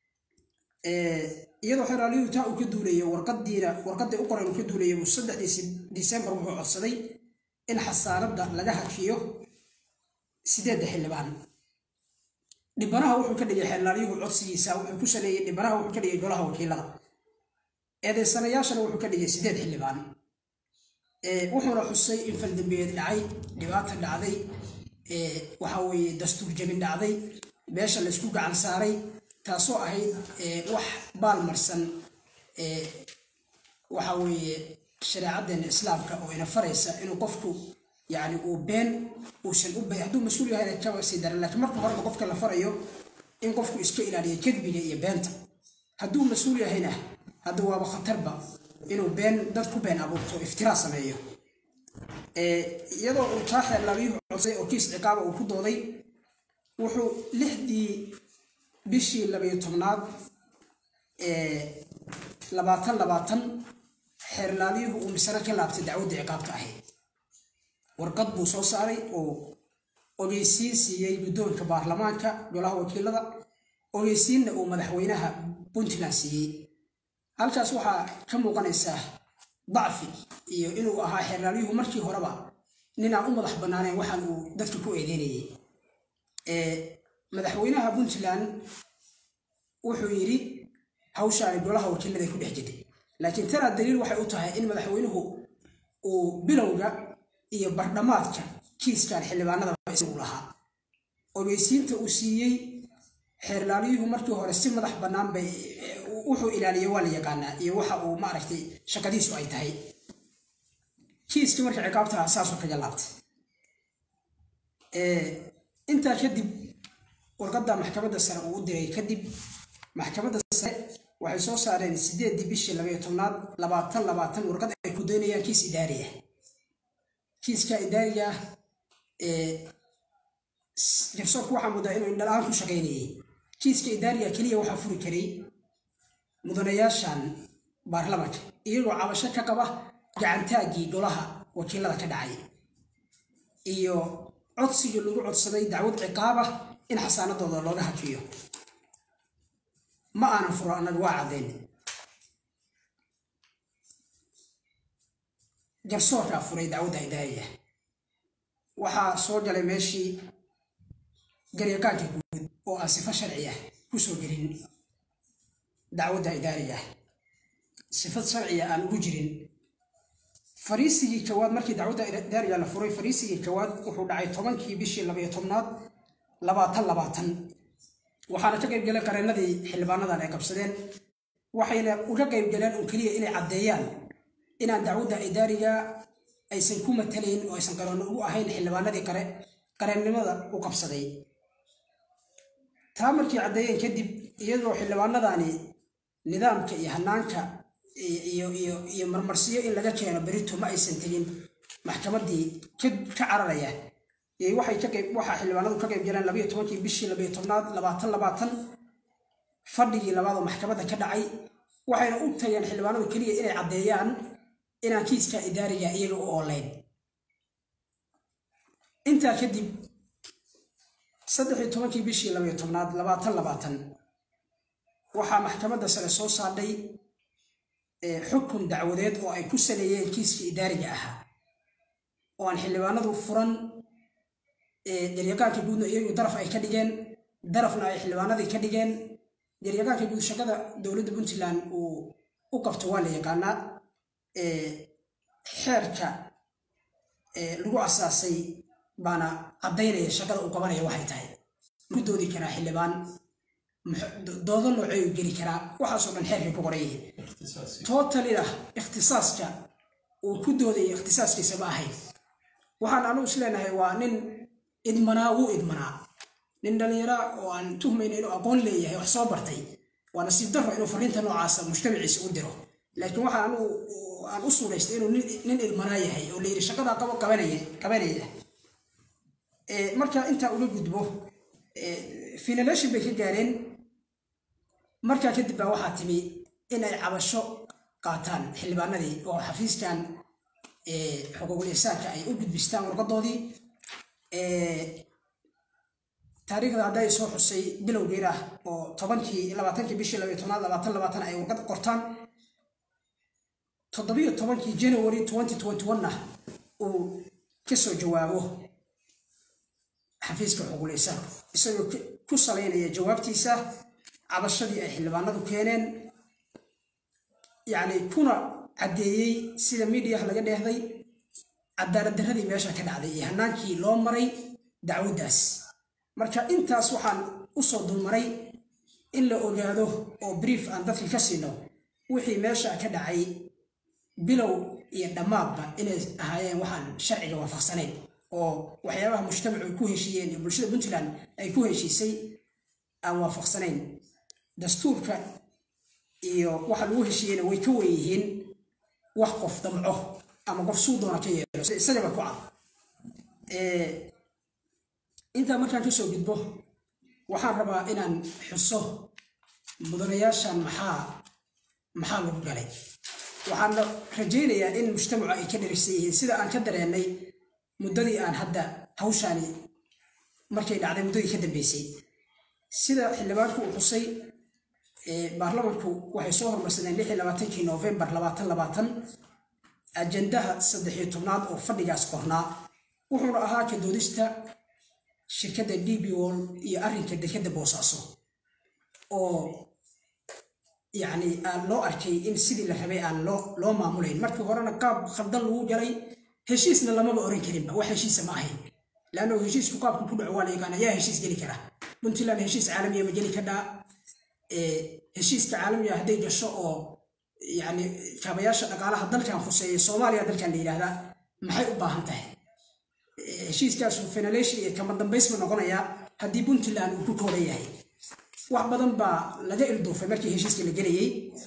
iyadoo xeraalyuhu taa uu ka duulayo warqadiina warqaday u qoran uu ka duulayo buu saddexdii disembar wuxuu codsaday in xasaanada laga hajiyo sideedda xildhibaan dhibanaha wuxuu ka dhigay xeraalyuhu codsigiisa wuxuu ku saleeyey dhibanaha wuxuu ka dhigay golaha wakiilada eedeysanayaashana wuxuu ka dhigay sideed xildhibaan wuxuuna xusay in faldambiyeed dhacay dhibaata dhacday waxa weeye dastuur jabin dhacday meesha laysku gacan saaray taasoo ahayd wax baalmarsan waxa weeye shareecaddeena islaamka oo ina faraysa inuu qofku yani uu been uusan u hadduu mas-uul yahayna kaba sii daran laakiin marka horeba qofka la farayo in qofku iska ilaaliyo kadbiga iyo beenta hadduu mas-uul yahayna hadda waaba khatarba inuu been dad ku been abuurto iftiraa sameeyo iyadoo uu taa xeerlaabiyuhu codsay oo kiis ciqaaba uu ku dooday wuxuu lixdii bishii labayo tobnaad labaatan labaatan xeerlaabiyuhu uu misano ka laabtay dacwaddii ciqaabta ahayd warqad buu soo saaray oo ogeysiin siiyey guddoonka baarlamaanka golaha wakiilada ogeysiinna uu madaxweynaha puntland siiyey halkaas waxaa ka muuqanaysaa dacfi iyo inuu ahaa xeerlaalyuhu markii horeba ninaan u madax bannaaneen waxaan uu dadka ku eedeynayay madaxweynaha puntland wuxuu yidhi hawshaani golaha wakiiladay ku dhex jirtay laakiin tanaa daliil waxay u tahay in madaxweynuhu uu bilowga iyo bardhamaadka kiiskan xildhibaanada isagu lahaa ogeysiinta uu siiyey xeerlaalyuhu markii hore si madax bannaan bay wuxuu ilaaliya waa la yaqaanaa iyo waxa uu maaragtay shaqadiisu ay tahay kiiskii marka ciqaabtaha saasuu kaga laabtay intaa kadib warqadda maxkamadda sare uu u diray kadib maxkamadda sare waxay soo saareen sideedii bishii labayo tobnaad labaatan labaatan warqad ay ku doonayaan kiis idaariya kiiska idaariga ah garsoorku waxaa muddaa inuu indhala-aan ku shaqaynayay kiiska idaariga keliya waxaa furi karay mudanayaashan baarlamanka iyagoo cabasho ka qaba gacantaaggii golaha wakiilada ka dhacay iyo codsigii lagu codsaday dacwad ciqaabah in xasaanadooda looga hajiyo ma aanan furo annaga waa caddayn garsoorkaa furay dacwadda idaariga waxaa soo galay meeshii garyaqaanka guud oo aan sifo sharci ah ku soo gelin dacwadda idaariga ah sifad sharciga aan ugu jirin fariisigii jawaad markii dacwadda idaariga la furay fariisigii jawaad wuxuu dhacay tobankii bishii labayo tobnaad labaatan labaatan waxaana ka qayb galeen qareenadii xildhibaanadan ay qabsadeen waxayna uga qayb galeen un keliya inay caddeeyaan inaan dacwadda idaariga aysan ku matalayn oo aysan qaroonno ugu ahayn xildhibaanadii qare qareennimada u qabsaday taa markii caddeeyeen kadib iyadoo xildhibaanadani nidaamka iyo hanaanka iyo marmarsiyo in laga keeno berito ma aysan tegin maxkamaddii ka cararaya waxaa xildhibaanadu ka qayb galeen labayo tobankii bishii labayo tobnaad labaatan labaatan fadhigii labaadoo maxkamadda ka dhacay waxayna u tageen xildhibaanadu keliya inay caddeeyaan inaan kiiska idaariga iyaga u ooleyn intaa kadib saddex iyo tobankii bishii labayo tobnaad labaatan labaatan waxaa maxkamadda sare soo saadhay xukun dacwadeed oo ay ku saleeyeen kiiskii idaariga ahaa oo aan xildhibaanadu furan jaryaqaanka guudna iyagu daraf ay ka dhigeen darafna ay xildhibaanadii ka dhigeen jaryaqaanka guud shaqada dowladda puntland uu u qabto waa la yaqaanaa xeerka lagu asaasay baana caddaynaya shaqada uu qabanaya waxay tahay ku doodi karaa xildhibaan doodo noocey u geli karaa waxaasoo dhan xeerkay ku qoran yihiin tootalina ikhtisaaska uu ku doodaya ikhtisaaskiisa ma ahayn waxaan anugu is leenahay waa nin idmanaa wuu idmanaa nin dhallinyara oo aan tuhmayna inuu aqoon leeyahay wax soo bartay waa nasiib darro inuu fariinta noocaasa mujtamaciisa u diro laakiin waxaa anugu aan u suuraystay inuu nin idmanaa yahay oo layidhi shaqadaa qabo qabanaya qabanaya marka intaa uga gudbo finalation bay ka gaareen markaa kadib baa waxaa timi in ay cabasho qaataan xildhibaanadii oo xafiiskan xuquuqul insaanka ay u gudbistaan warqadoodii taariikhda hadday soo xusay bilowgeeda oo tobankii labaatankii bishii labayo tobnaad labaatan labaatan ay warqad qortaan toddobiyo tobankii january twenty twenty one-na uu kasoo jawaabo xafiiska xuquuqul insaanku isagoo ku salaynaya jawaabtiisa cabashadii ay xildhibaanadu keeneen yacni kuna caddeeyey sida miidiyaha laga dheehday cadaalad darradii meesha ka dhacday iyo hanaankii loo maray dacwaddaas marka intaas waxaan u soo dulmaray in la ogaado oo brief aan dadkii ka siino wixii meesha ka dhacay bilow iyo dhammaadba inay ahaayeen waxaan sharciga waafaqsanayn oo waxyaabaha mujtamacu ay ku heshiiyeen iyo bulshada puntland ay ku heshiisay aan waafaqsanayn dastuurka iyo waxa lagu heshiiyeyna way ka wen yihiin wax qof damco ama qof suu doona ka yeelo isagaba ku cad intaa markaan kasoo gudbo waxaan rabaa inaan xuso mudanayaashan maxaa maxaa lagu galay waxaan rajaynayaa in mujtamacu ay ka dherigsan yihiin sida aan ka dareennay muddadii aan hadda hawshaani markay dhacday muddadii ka dambeysay sida xildhibaanku uu xusay baarlamanku waxay soo hormarsadeen lix iyo labaatankii novembar labaatan labaatan ajandaha saddexiyo tobnaad oo fadhigaas qornaa wuxuuna ahaa ka doodista shirkadda d b wol iyo arrinka dekadda boosaaso oo yacni aan loo arkay in sidii la rabay aan loo loo maamulayn markii horena qaab khaldan lagu galay heshiisna lamaba oran karinba wax heshiisa ma ahayn leanno heshiisku qaabku ku dhaco waa la yaqaan ayaa heshiis geli kara puntland heshiis caalamiya ma geli kadhaa heshiiska caalamiga hadday gasho oo yani kaabayaasha dhaqaalaha dalkan khuseeya soomaaliya dalkan la yidhaahdaa maxay u baahan tahay heshiiskaasu fenalation iyo kama dambaysbu noqonayaa haddii puntland uu ku kooban yahay wax badan baa laga ilduufay markii heshiiska la gelayey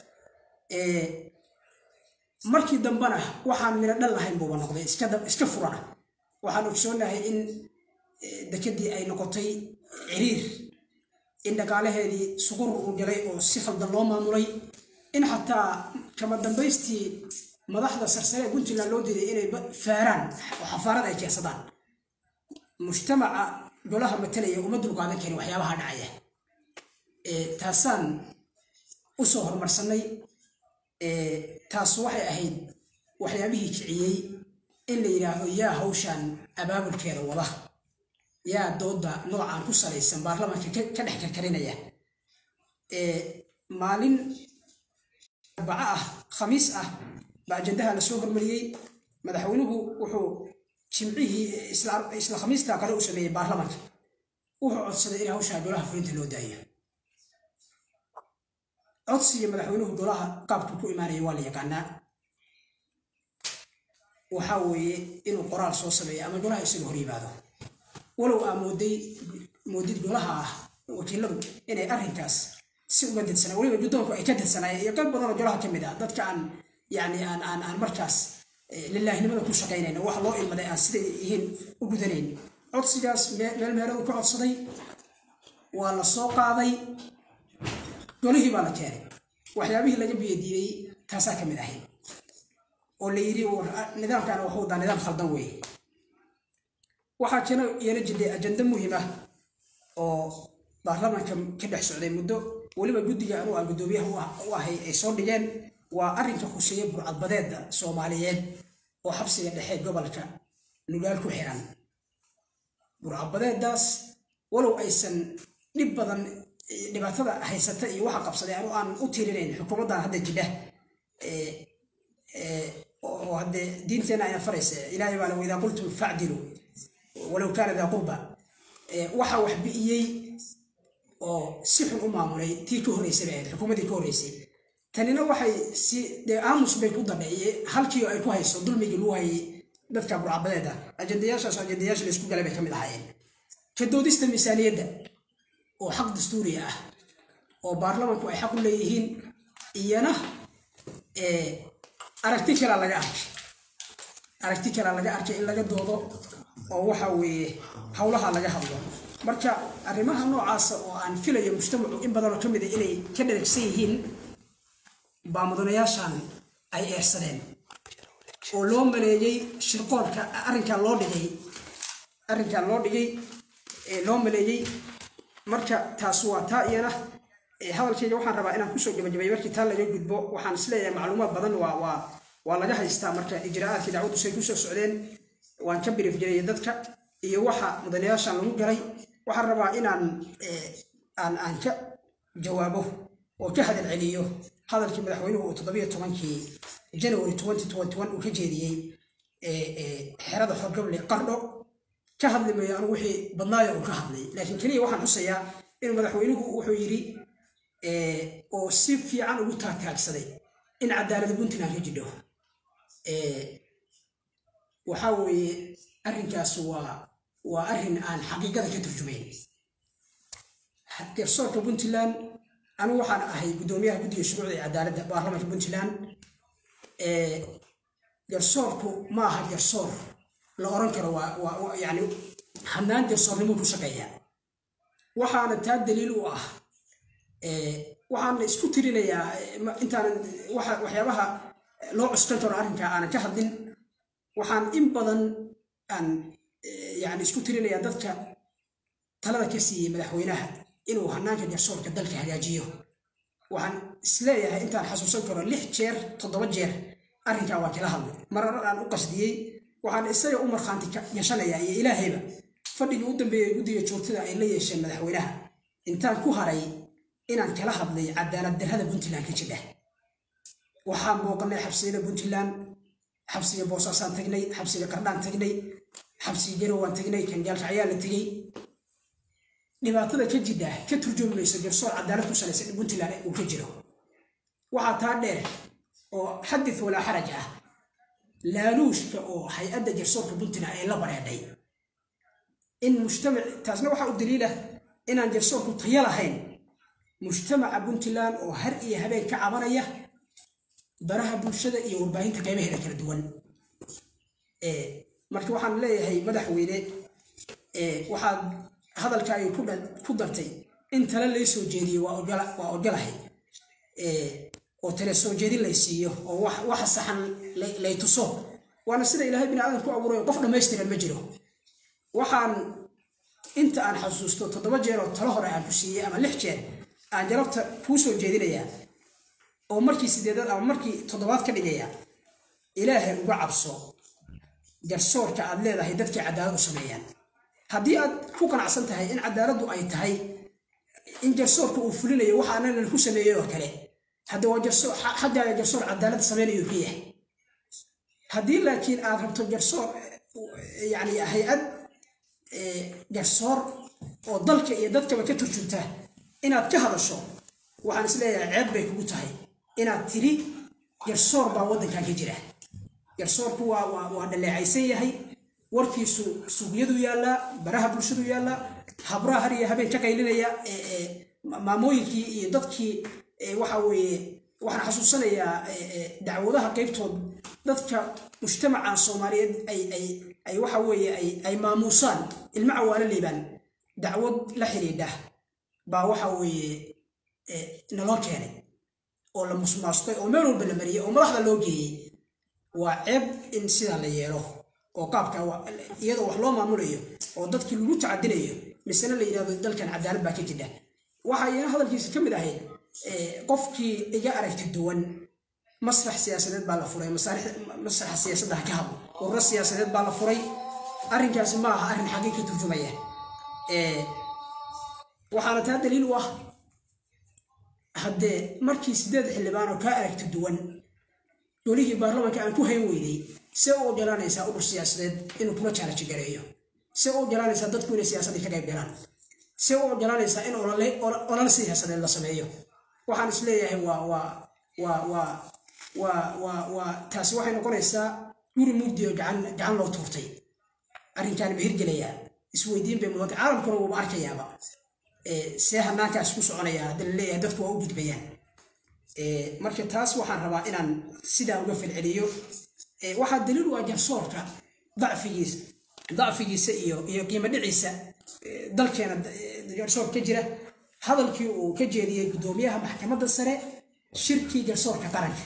markii dambena waxaan midho dhan lahayn buuba noqday iska furana waxaan ogsoonahay in dekedii ay noqotay ciriir in dhaqaalaheedii suqur uu galay oo si khaldan loo maamulay in xataa kama dambaystii madaxda sarsare ee puntland loo diiday inay faaraan oo xafaarad ay keensadaan mujtamaca golaha matalaya uma dulqaadan karin waxyaabaha dhacaya taasaan u soo horumarsanay taas waxay ahayd waxyaabihii kiciyey in la yidhaahdo yaa hawshan abaabulkeeda wada yaa dooda noocaan ku salaysan baarlamaanka ka dhex karkarinaya maalin arbaco ah khamiis ah baa ajandaha la soo hormariyey madaxweynuhu wuxuu jimcihii isla khamiistaa kale u sameeyey baarlamaanka wuxuu codsaday in hawshaa golaha fulinta loo daayo codsiga madaxweynuhu golaha qaabku ku imaanaya waa la yaqaanaa waxaa weeye inuu qoraal soo sameeyo ama golaha isaga hor yimaado walow aa mooday moodid golaha ah wakiiladu inay arrinkaas si uga dadsanaa weliba guddoonku ay ka dadsanaayeen iyo qayb badanoo golaha ka mid ah dadka aan yani aan aan aan markaas lilaahinimada ku shaqaynayna wax loo ilmaday aan siday yihiin u gudanayn codsigaas meel meeladu ka codsaday waa la soo qaaday golihii baa la keenay waxyaabihii laga biyadiiday taasaa ka mid ahayd oo la yidhi war- nidaamkan waxuu wadaa nidaam khaldan weeye waxaa jira iyana jiray ajando muhiim ah oo baarlamaanka ka dhex socday muddo weliba guddiga anuu aan guddoomiyaha u ah- u ahay ay soo dhigeen waa arrinka khuseeya burcadbadeeda soomaaliyeed oo xabsiga dhexe gobolka nugaal ku xiran burcadbadeedaas walow aysan dhib badan eh, dhibaatada haysata iyo waxa qabsaday anu aan u tirinayn xukuumaddan hadda jidha eh, eh, oo haddee diinteena ayna faraysa ilaahay baa la weydaa qultum facdilu walow kaana daa qurba Eh, waxa wax bi'iyey oo si xun u maamulay tii ka horreysay bay ahayd xukuumaddii ka horreysay tanina waxay si dee aamus bay ku dadhaye halkii ay ku hayso dulmigii lagu hayay dadka burcabadeeda ajandayaashaas ajandayaasha la isku galay bay ka mid ahaayeen ka doodista miisaaniyadda oo xaq dastuuri ah oo baarlamanku ay xaq u leeyihiin iyana eh, aragti kalaa laga arkay aragti kalaa laga arkay in laga doodo oo waxa weeye howlaha laga hadlo marka arrimaha noocaasa oo aan filayo mujtamacu in badanoo ka mid a inay ka dheragsan yihiin baa mudanayaashan ay eersadeen oo loo maleeyey shirqoolka arrinkan loo dhigay arrinkan loo dhigay ee loo maleeyey marka taas waa taa iyana ee hadalkayga waxaan rabaa inaan kusoo gabagabay markii taa laga gudbo waxaan isleeyahay macluumaad badan waa waa waa laga haystaa marka ijraa'aadkii dacwaddu say kusoo socdeen waan ka birif jiray dadka iyo waxa mudanayaashan lagu galay waxaan rabaa inaan eh, aan aan ka jawaabo oo ka hadal celiyo hadalkii madaxweynuhu uu toddobiyo tobankii january 2021 uu ka jeediyey eh, eh, xerada xorgable qardho ka hadli mayo anigu wixii badnaayo uu ka hadlay laakiin keliya waxaan xusayaa inuu madaxweynuhu wuxuu yidhi eh, oo si fiican ugu taagtaagsaday in cadaalada puntland ka jidho Eh, waxaa weeye arrinkaas waa waa arrin aan xaqiiqada ka turjumayn garsoorka puntland anigu waxaan ahay guddoomiyaha guddiga shuruucda ee cadaaladda baarlamaanka puntland Eh, garsoorku ma aha garsoor la oran karo waa waa- waa yani hannaan garsoornimo ku shaqeeya waxaana taa daliil u ah eh, waxaan isku tirinayaa eh, ma- intaanan waxa- waxyaabaha loo cuskan karo arrinka aanan ka hadlin waxaan in badan aan eh, yani isku tirinayaa dadka talada ka siiyey madaxweynaha inuu hanaanka garsoorka dalka hagaajiyo waxaan isleeyahay intaan xasuusan karo lix jeer toddoba jeer arrinkaa waan kala hadlay marar aan u qasdiyey waxaan isaga u markhaanti ka- gashanayaa iyo ilaahayba fadhigii u dambeeyey guddiga joogtada ay la yeesheen madaxweynaha intaan ku haray inaan kala hadlay cadaalad darrada puntland ka jidha waxaan booqanay xabsiyada puntland xabsiga boosaasaan tagnay xabsiga qardhaan tagnay xabsiga garowaan tagnay kangaalka ayaa la tegey dhibaatada ka jidha ka turjoomi mayso garsoor cadaalad ku salaysan in puntland uu ka jiro waxaa taa dheer oo xadith walaa xaraj ah laaluushka oo hay-adda garsoorka puntland ay la bareedhay in mujtamac taasna waxaa u daliila inaan garsoorku tayo lahayn mujtamaca puntland oo har iyo habeen ka cabanaya baraha bulshada iyo warbaahinta qaybaheeda kala duwan Eh, marka waxaan leeyahay madaxweyne eh, waxaad hadalkaagii ku dhan- ku dartay in tale lay soo jeediyo waa ogola- waa ogolahay Eh, oo tale soo jeedin lay siiyo oo wax- waxa saxan lay- lay tuso waana sida ilaahay bini aadan ku abuuray qof dhammaystiran ma jiro waxaan inta aan xasuusto toddoba jeer oo talo hore aan ku siiyey ama lix jeer aan jarabta kuu soo jeedinayaa oo markii sideedaad ama markii toddobaad ka dhigaya ilaahay uga cabso garsoorka aad leedahay dadkii cadaalad u sameeyaan haddii aad ku qanacsan tahay in cadaaladdu ay tahay in garsoorka uu fulinayo waxa anaga ku sameeyey oo kale hadda waa garsoor xa- xaggaaga garsoor cadaalad samaynayo ka yahay haddii laakiin aad rabto garsoor eh, yani hay-ad eh, garsoor oo dalka iyo dadkaba ka turjunta inaad ka hadasho waxaan isleeyahay ceeb bay kugu tahay inaad tiri garsoor baa waddankan ka jira garsoorku waa waa waa dhaleecaysan yahay warkiisu suuqyadu yaallaa baraha bulshadu yaallaa habraha har iyo habeen ka qaylinaya ee, ee, ma- maamooyinkii iyo dadkii ee, waxa weeye waxaan xasuusanayaa ee, ee, dacwadaha qaybtood dadka mujtamaca soomaaliyeed ay ay ay waxa weeye ay ay maamuusaan ilmo cawaalo liibaan dacwad la xidhiidha baa waxa weeye ee, naloo keenay oo la musmaastay oo meel walba la mariyey oo madaxda loo geeyey waa ceeb in sidaa la yeelo oo qaabka wa- iyadoo wax loo maamulayo oo dadkii lagu tacadilayo misena la yidhahdo dalkan cadaalad baa ka jidha waxaa iyana hadalkiisa ka mid ahayd eh, qofkii iga aragti duwan masrax siyaasadeed baa la furay masaarix- masraxa siyaasadda ha ka hadlo ururo siyaasadeed baa la furay arrinkaasi ma aha arrin xaqiiq ka turjumaya Eh, waxaana taa daliil u ah haddee markii sideed xildhibaan oo kaa aragti duwan golihii baarlamaanka aan ku hayn weynay see u ogolaanaysaa urur siyaasadeed inuu kuma jaalaji gareeyo see u ogolaanaysaa dadku inay siyaasaddii ka qayb galaan see u ogolaanaysaa in olole olo- olole siyaasadeed la sameeyo waxaan isleeyahay waa waa waa waa waa waa waa taasi waxay noqonaysaa guri mugdi oo gacan gacan loo tuurtay arrinkaan ma hirgelayaa isweydiin bay mudanta caalamkuna wuuba arkayaaba Eh, see hanaankaas ku soconaya hadda la leeyahay dadku waa u gudbayaan Eh, marka taas waxaan rabaa inaan sidaa uga falceliyo Eh, waxaa daliil u ah garsoorka dacfigiisa dacfigiisa iyo iyo qiimo dhiciisa eh, dalkeena eh, garsoor ka jira hadalkii uu ka jeediyey guddoomiyaha maxkamadda sare shirkii garsoorka qaranka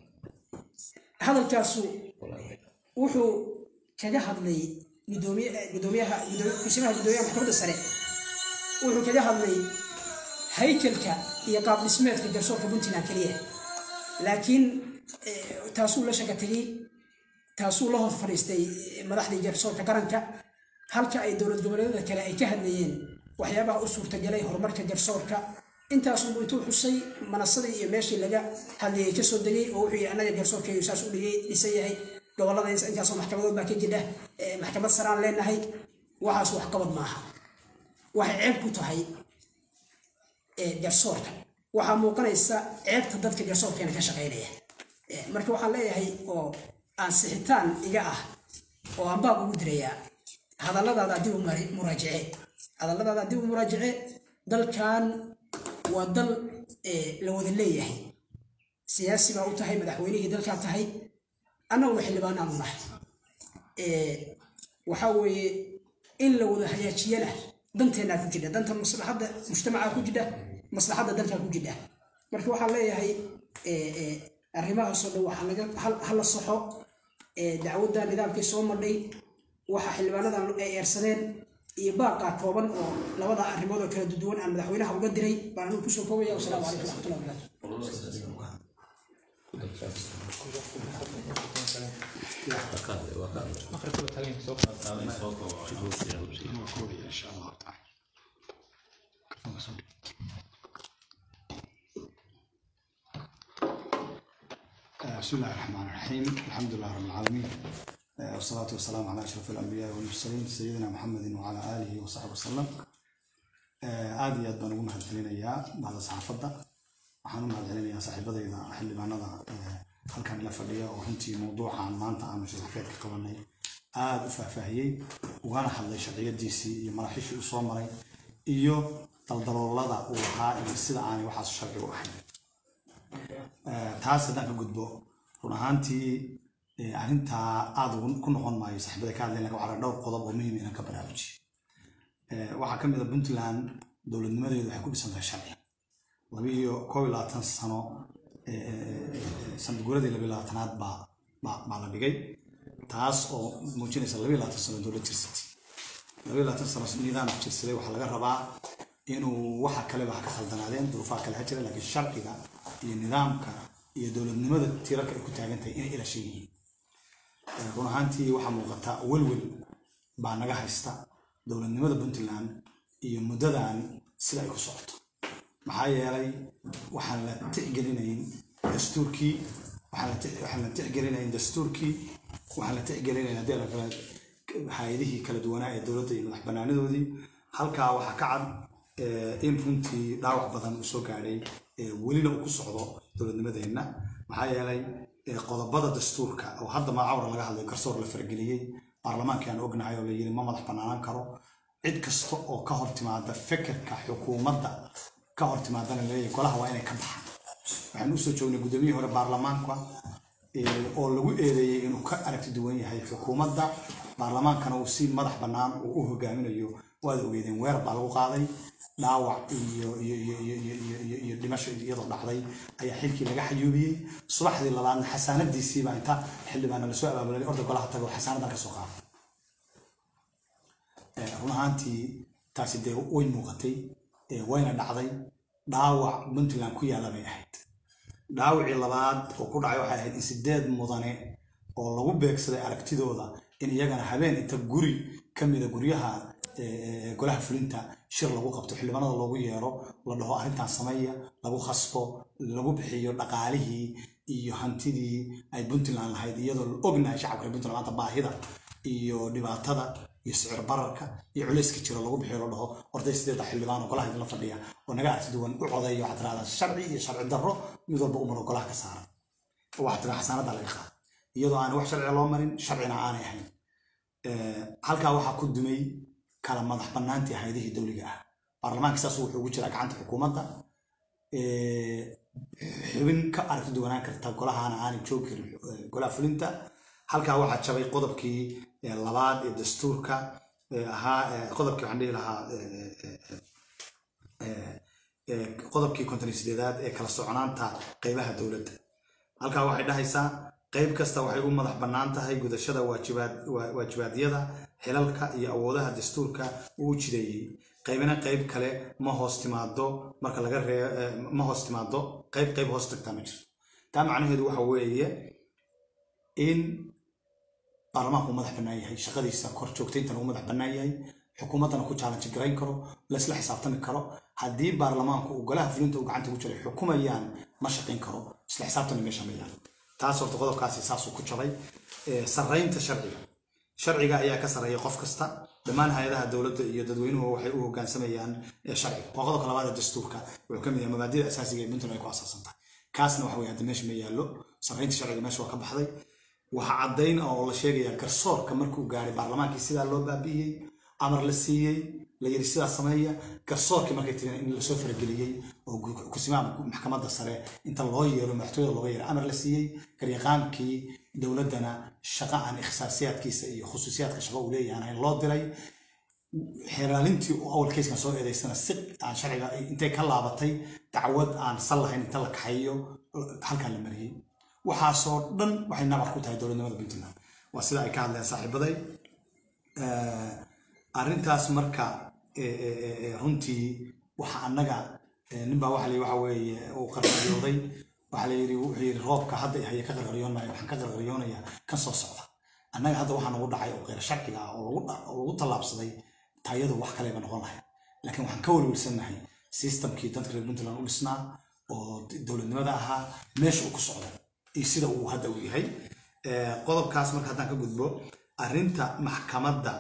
hadalkaasu wuxuu kaga hadlay gudoomiye- eh, guddoomiyaha guddoomiye- kusimaha guddoomiyaha maxkamadda sare wuxuu kaga hadlay haykalka iyo qaab dhismeedka garsoorka puntland keliya laakiin eh, taasuu la shaka tegey taasuu la hor fadhiistay eh, madaxdii garsoorka qaranka halka ay dowlad goboleedyada kale ay ka hadlayeen waxyaabaha u suurtagalay horumarka garsoorka intaasunbu intuu xusay manasadii iyo meeshii laga hadlayay kasoo degay oo wuxuu yidhi annaga garsoorkeeyu saas u dhigay dhisan yahay gobolada intaasoo maxkamadood baa ka jidha eh, maxkamad saraan leenahay waxaas waxqabad maaha waxay ceeb ku tahay ee, garsoorka waxaa muuqanaysa ceebta dadka garsoorkeena ka shaqaynaya Ee, marka waxaan leeyahay oo aan sixitaan iga ah oo aan baab ugu dirayaa hadalladaada dib u mari- muraajace hadalladaada dib u muraajace dalkan waa dal ee, la wada leeyahay siyaasi baa u tahay madaxweynihii dalkaa tahay annaguna xildhibaanaanu nahay Ee, waxaa weeye in la wada hagaajiyana danteennaa ku jidha danta maslaxadda mujtamacaa ku jidha maslaxadda dalkaa ku jidha marka waxaan leeyahay ee, ee, arrimahaasoo dhan waxaa laga hal- hala soxo ee, dacwadda nidaamkii soo madhay waxa xildhibaanadan ay eersadeen iyo baaqaa kooban oo labada arrimood oo kala duwan aan madaxweynaha uga diray baan anigu kusoo koobaya wasalaamu calaykum waraxmatullahi wabarakaatu maqribka waa taagan yahay, soo qaad. بسم الله الرحمن الرحيم الحمد لله رب العالمين آه، والصلاة والسلام على أشرف الأنبياء والمرسلين سيدنا محمد وعلى آله وصحبه وسلم آه، aad iyo aad baan ugu mahadcelinayaa bahda saxaafadda waxaan u mahadcelinayaa saaxiibadayda xildhibaanada ee halkan ila fadhiya oo runtii mowduucan maanta aanu saxaafeedka qabanay aada u faahfaahiyey ugana hadlay sharciyadiisii iyo maraxishii u soo maray iyo daldaloolada uu lahaa iyo sida aanay waxaas sharci u ahayn Eh, taas haddaan ka gudbo run ahaantii eh, arrintaa aada ugu- ku noqon maayo saaxiibada ka hadlayn laga waxaa dhowr qodob oo muhiim inaan ka baraarujiyo Eh, waxaa ka mid a puntland dowladnimadeedu waxay ku dhisan tahay sharci labiiyo koob iyo labaatan sano eh, eh, eh, sanad guuradii labiyo labaatanaad baa baa baa la dhigay taas oo muujinaysa labiyo labaatan sano dowlad jirsatay labiyo labaatan sano nidaam jirsaday waxaa laga rabaa inuu waxa kaleba ha ka khaldanaadeen duruufaha kale ha jira laakiin sharciga iyo nidaamka iyo dowladnimada tiirarka ay ku taagan tahay inay ilashan yihiin Eh, run ahaantii waxaa muuqata welwel baa naga haysta dowladnimada puntland iyo muddadan sida ay ku socoto maxaa yeelay waxaan la tixgelinayn dastuurkii waxaan la tix- waxaan la tixgelinayn dastuurkii waxaan la tixgelinayn haddii la kala hay-adihii kala duwanaa ee dowladda iyo madax banaanadoodii halkaa waxaa ka cad eh, in runtii dhaawac badan uu soo gaadhay eh, welina uu ku socdo dowladnimadeenna maxaa yeelay eh, qodobada dastuurka oo hadda magacawra laga hadlayo garsoor la farageliyey baarlamaankaan ognahay oo la yiri ma madax banaanaan karo cid kasta oo ka hor timaada fekerka xukuumadda ka hor timaadana laleeyahay golaha waa inay ka baxaan waxaan usoo joognay guddoomiyihii hore baarlamaanka eh, oo lagu eedeeyey inuu ka aragti duwan yahay xukuumadda baarlamaankana uu si madax bannaan uu u hogaaminayo waad ogeedeen weerar baa lagu qaaday dhaawac iyo iyo iyo iyo iyo iyo iyo iyo dhimasho iyadoo dhacday ayaa xilkii laga xayuubiyey subaxdii labaadna xasaanadiisii baa inta xildhibaana lasoo abaabulay orda golaha tago xasaanadan ka soo qaaday run ahaantii taasi dee way muuqatay wayna dhacday dhaawac puntland ku yaalla bay ahayd dhaawacii labaad oo ku dhacay waxay ahayd in sideed mudane oo lagu beegsaday aragtidooda in iyagana habeen inta guri ka mida guryaha golaha fulinta shir lagu qabto xildhibaanada loogu yeero la dhaho arrintan sameeya lagu khasbo lagu bixiyo dhaqaalihii iyo hantidii ay puntland lahayd iyadoo la ognahay shacabka reer puntland maanta baahida iyo dhibaatada iyo sicir bararka iyo culayska jira lagu bixiyo la dhaho orday sideeda xildhibaan oo golaha idinla fadhiya oo naga arti duwan u codeeyo waxaad tiraahdaa sharci iyo sharci darro mid walba umaro golaha ka saaran waxaad tiraa xasaanada laga qaada iyadoo aan wax sharci loo marin sharcina aanay ahayn halkaa waxaa ku dumay kala madax bannaantii hayadihii dowliga ah baarlamaanka saas wuxuu ugu jiraa gacanta xukuumadda xubin ka aragti duwanaan karta golahana aanay joogi karin golaha fulinta halkaa waxaa jabay qodobkii labaad ee dastuurka ahaa qodobkii waxaan dhihi lahaa qodobkii konton sideedaad ee kala soconaanta qeybaha dowladda halkaa waxay dhahaysaa qeyb kasta waxay u madax bannaan tahay gudashada waajibaadyada xilalka iyo awoodaha dastuurka uu u jideeyey qaybina qayb kale ma hoos timaado marka laga ree ma hoos timaado qayb qayb hoos tagtaa ma jirto taa macnaheedu waxa weeye in baarlamaanku madax bannaan yahay shaqadiisa kor joogtayntana uu madax bannaan yahay xukuumaddana ku challenge garayn karo laysla xisaabtami karo haddii baarlamaanku uu golaha fulinta uu gacanta ugu jiray xukumayaan ma shaqayn karo isla xisaabtana meesha ma yaalo taas horta qodobkaasi saasuu ku jabay sarraynta sharciga sharciga ayaa ka sarreeya qof kasta dhammaan hay-adaha dowladda iyo dadweynuhu waxay u hoggaansamayaan sharciga waa qodobka labaad ee dastuurka wuxuu ka mid yahay mabaadida asaasiga ee puntland ay ku asaasan tahay kaasna waxa weye hadda meesha ma yaallo sarraynta sharciga meesha waa ka baxday waxaa caddayn oo la sheegayaa garsoorka markuu gaaray baarlamaankii sidaa loo baabi'iyey amar la siiyey la yiri sidaa sameeya garsoorkii markay tireen in lasoo farageliyey oo kusimaha maxkamadda sare inta loo yeero madaxtooyada looga yeero amar la siiyey garyaqaankii dowladdana shaqa aan ikhtisaasiyaadkiisa iyo khusuusiyaadka shaqo uu leeyahay ahayn loo diray xeelaalintii oo awal keyskan soo eedaysana si aan sharciga intay ka laabatay dacwad aan sal lahayn inta la kaxeeyo halkan la mariyey waxaasoo dhan waxay nabar ku tahay dowladnimada puntland waa sida ay ka hadleen saaxiibaday arrintaas marka runtii waxa annaga ninbaa waxa la waxa weeye uu qarqaryooday waxa la yidhi wuxuu yidhi roobka hadda haye ka qarqaryoon maayo waxaan ka qarqaryoonayaa kan soo socda annaga hadda waxaa nagu dhacay oo qeyr sharciga ah oo lagu tallaabsaday taayadu wax kaleba noqon lahay laakiin waxaan ka welwelsannahay systemkii dadka reer puntland u dhisnaa oo dowladnimada ahaa meesha uu ku socdo iyo sida uu hadda u yahay qodobkaas marka haddaan ka gudbo arrinta maxkamadda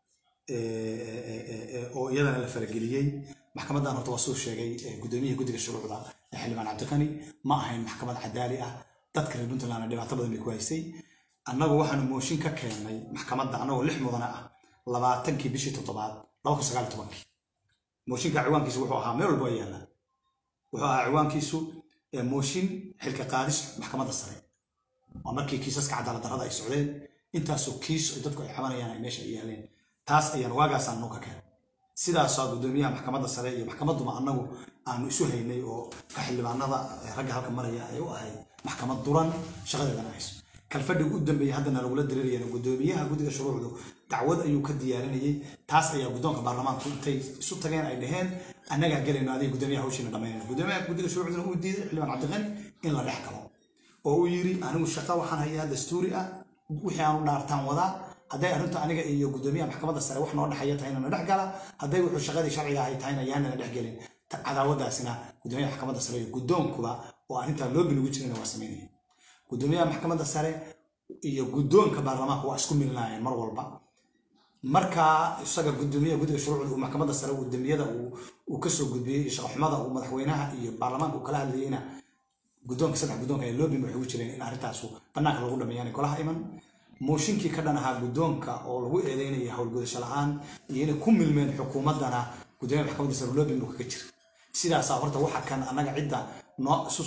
oo iyadana la farageliyey maxkamaddan horta waa suu sheegay guddoomiyaha guddiga shuruucda ee xildhibaan cabdiqani ma ahayn maxkamad cadaali ah dadka reer puntlandna dhibaato badan bay ku haysay annagu waxaanu mooshin ka keennay maxkamadda annagoo lix mudane ah labaatankii bishii toddobaad laba kun sagaal tobankii mooshinka ciwaankiisu wuxuu ahaa meel walba yaalla wuxuu ahaa ciwaankiisu mooshin xilka qaadis maxkamadda sare waa markii kiisaska cadaalad darrada ay socdeen intaasoo kiis oo dadku ay xabanayaan ay meesha ay yaaleen taas ayaan waagaasaan noo ka keenay sidaasaa guddoomiyaha maxkamadda sare iyo maxkamadduma annagu aanu isu haynay oo ka xildhibaanada ragga halka maraya ay u ahayd maxkamad duran shaqadeedana hayso kalfadhiga u dambeeyey haddana lagula dareerayana guddoomiyaha guddiga shuruucdu dacwad ayuu ka diyaarinayay taas ayaa guddoonka baarlamaanku intay isu tageen ay dhaheen annagaa gelayno adiga guddoomiyaha hawshiina dhammaynayna guddoomiyaha guddiga shuruucduna uu diiday xildhibaan cabdiqani in la dhex galo oo uu yidhi anigu shaqa waxaan hayaa dastuuri ah wixii aanu dhaartaan wadaa hadday arrintu aniga iyo guddoomiyaha maxkamadda sare wax noo dhexeeya tahayna na dhex gala hadday wuxuu shaqadii sharciga ahay tahayna yaanana dhex gelin cadaawadaasina guddoomiyaha maxkamadda sare iyo guddoonkuba oo arrintaa loo binugu jirana waa samaynaya guddoomiyaha maxkamadda sare iyo guddoonka baarlamaanka waa isku milinaayeen mar walba markaa isaga guddoomiyaha guddiga shuruucda uu maxkamadda sare uu dembiyada uu kasoo gudbiyey iyo shaqaxumada uu madaxweynaha iyo baarlamaanka uu kala hadlayeyna guddoonka saddex guddoonka ee loobin waxay ugu jireen in arrintaasu bannaanka lagu dhameeyaan golaha iman mooshinkii ka dhan ahaa guddoonka oo lagu eedeynaya howlgudasho la-aan iyo inay ku milmeen xukuumaddana guddoomiyaha maxkamadda sare loobin buu kaga jira sidaasaa horta waxa kan annaga cidda noo isu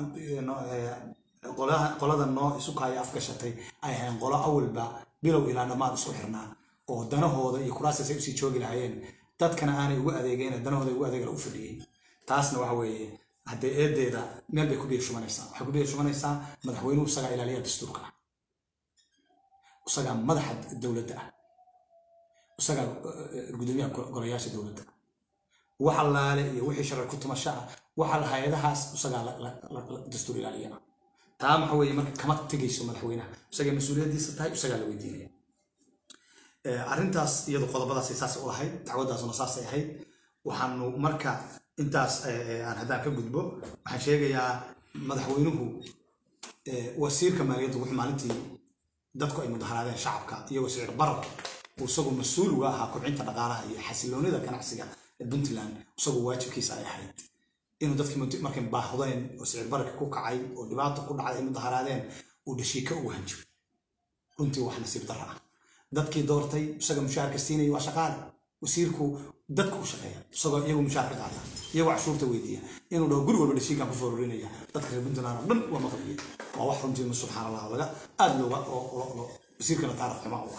qolada noo isu kaaya afgashatay ay ahayn qolo awalba bilow ilaa dhammaad isku xirnaa oo danahooda iyo kuraasias ay usii joogi lahaayeen dadkana aanay ugu adeegeen danahooda ugu adeegala u fadhiyeen taasna waxa weeye haddee eedeeda meel bay ku biyo shubanaysaa waxay ku biyo shubanaysaa madaxweynuhu isagaa ilaaliya dastuurka ah isagaa madaxa dowladda ah isagaa eh, gudoomiyaha go- golayaasha dowladda wax allaale iyo wixii sharci ku tumasho ah waxa hay-adahaas isagaa la- la- la- la- dastuur ilaaliyana taa waxa weeye marka kama tegayso madaxweynaha isagay mas-uuliyaddiisa tahay isagaa la weydiinaya Eh, arrintaas iyadu qodobadaasay saas u ahayd dacwadaasuna saasay ahayd waxaanu marka intaas eh, eh, aan haddaan ka gudbo waxaan sheegayaa madaxweynuhu eh, wasiirka maaliyadda wuxuu maalintii dadku ay mudaharaadeen shacabka iyagoo sicir barar uu isagu mas-uul uga ahaa kobcinta dhaqaalaha iyo xasiloonida ganacsiga ee puntland isagoo waajibkiisa ay ahayd inuu dadkii mud- markay baahdeen oo sicir bararka ku kacay oo dhibaato ku dhacday ay mudaharaadeen uu dhashiika ugu hanjiro runtii wax nasiib darra ah dadkii doortay isaga mushaharka siinaya waa shaqaale wasiirku dadku u shaqeeya isagoo iyagu mushaar ka qaata iyagoo cashuurta weydiiya inuu dhaho guri walba dhashiinkan ku foorurinaya dadka reer puntland oo dhan waa maqlaya waa wax runtii subxaan allah laga aad looga oo- oo- oo- wasiirkana taarikh xumaa u ah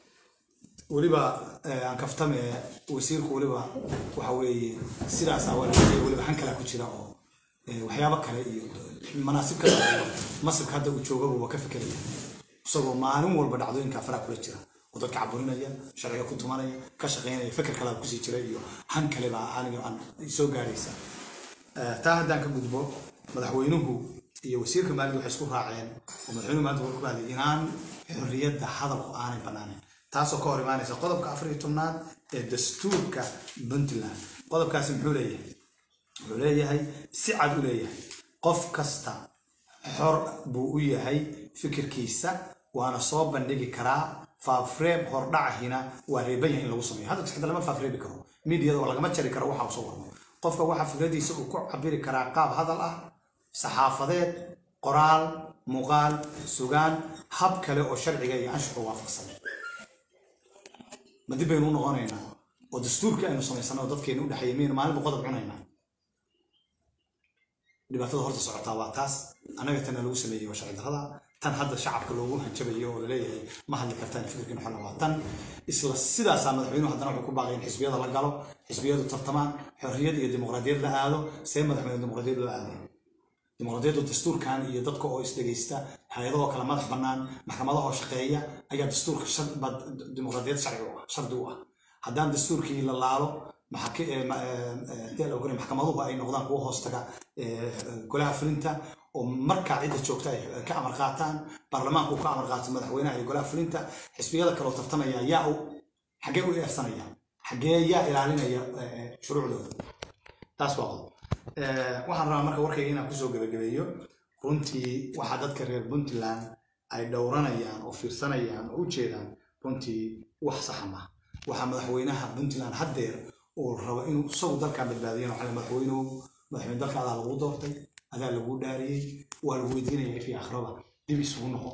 weliba eh, aan kaftame wasiirku weliba waxa weeye sidaas awalaaye weliba han kalaa ku jira oo eh, waxyaabo kale iyo manaasib kale iyo masirka hadda uu joogaba waa ka fikeraya isagoo maalin walba dhacdooyinka faraha kula jira oo dadka caburinaya sharciga ku tumanaya ka shaqaynaya fikir kale kusii jira iyo han kale baa aniga aan soo gaaraysa Eh, taa haddaan ka gudbo madaxweynuhu iyo wasiirka maaliyadda waxay isku raaceen oo madaxweynuhu maanta wuxuu ku hadlay inaan xorriyadda hadalku aanay banaanayn taasoo ka hor imaanaysa qodobka afar iyo tobnaad ee dastuurka puntland qodobkaasi muxuu leeyahay wuxuu leeyahay si cad u leeyahay qof kasta xor buu u yahay fikirkiisa waana soo bandhigi karaa faafreeb hordhacahina waa reeban yahay in lagu sameeyo hadda xitaa lama faafreebi karo miidiyada oo lagama jari karo waxa uu soo warmo qofka waxa fikradiisa uu ku cabiri karaa qaab hadal ah saxaafadeed qoraal muuqaal sugaan hab kale oo sharciga iyo anshuxa waafaqsan ma dib baynu u noqonaynaa oo dastuurkii aynu samaysano oo dadkeenu u dhexeeyay miyaynu maalinba qodob cunaynaa dhibaatada horta socotaa waa taas annaga tana lagu sameeyey waa sharci darrada tan hadda shacabka loogu hanjabayo oo laleeyahay ma hadli kartaan fikirkiina xonna waa tan isla sidaasaa madaxweynuhu haddana wuxuu ku baaqay in xisbiyada la galo xisbiyadu tartamaan xorriyad iyo dimuqraadiyad la aado see madaxweyne dimuqraadiyad loo aaday dimuqraadiyaddu dastuurkan iyo dadka oo isdhegaysta hay-adahoo kala madax bannaan maxkamadahoo shaqeeya ayaa dastuurka shar- baa dimuqraadiyad sharci u ah shardi u ah haddaan dastuurkii la laalo maxaki- eh, ma- eh, eh, dee la ogolay maxkamaduhu ay noqdaan kuwa hoostaga eh, golaha fulinta oo markaa cidda joogta ay ka amar qaataan baarlamaanku uu ka amar qaato madaxweynaha iyo golaha fulinta xisbiyada kaloo tartamaya yaa u xaggee u eersanaya xaggee yaa ilaalinaya eh, eh, shuruucdooda taas waa qodob Eh, waxaan rabaa marka warkayga inaan kusoo gabagabeeyo runtii waxaa dadka reer puntland ay dhowranayaan oo fiirsanayaan oo u jeedaan runtii wax saxa maaha waxaa madaxweynaha puntland haddeer uu rabo inuu isagu dalkan badbaadiyana waxaa la madaxweynuhu madaxweyne dalka adaa lagu doortay adaa lagu dhaariyey waa lagu weydiinaya fi akhraba dib isugu noqo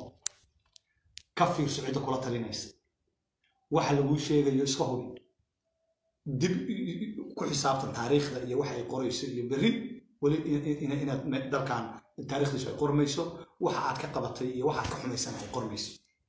ka fiirso cidda kula talinaysa waxa laguu sheegayo iska hubi dib i- i- ku xisaabtan taariikhda iyo waxa ay qorayso iyo berri weli in- in- in- inaad me- dalkan taariikhdiisu ay qormayso waxa aad ka qabatay iyo waxa aad ka xumaysan ay qormayso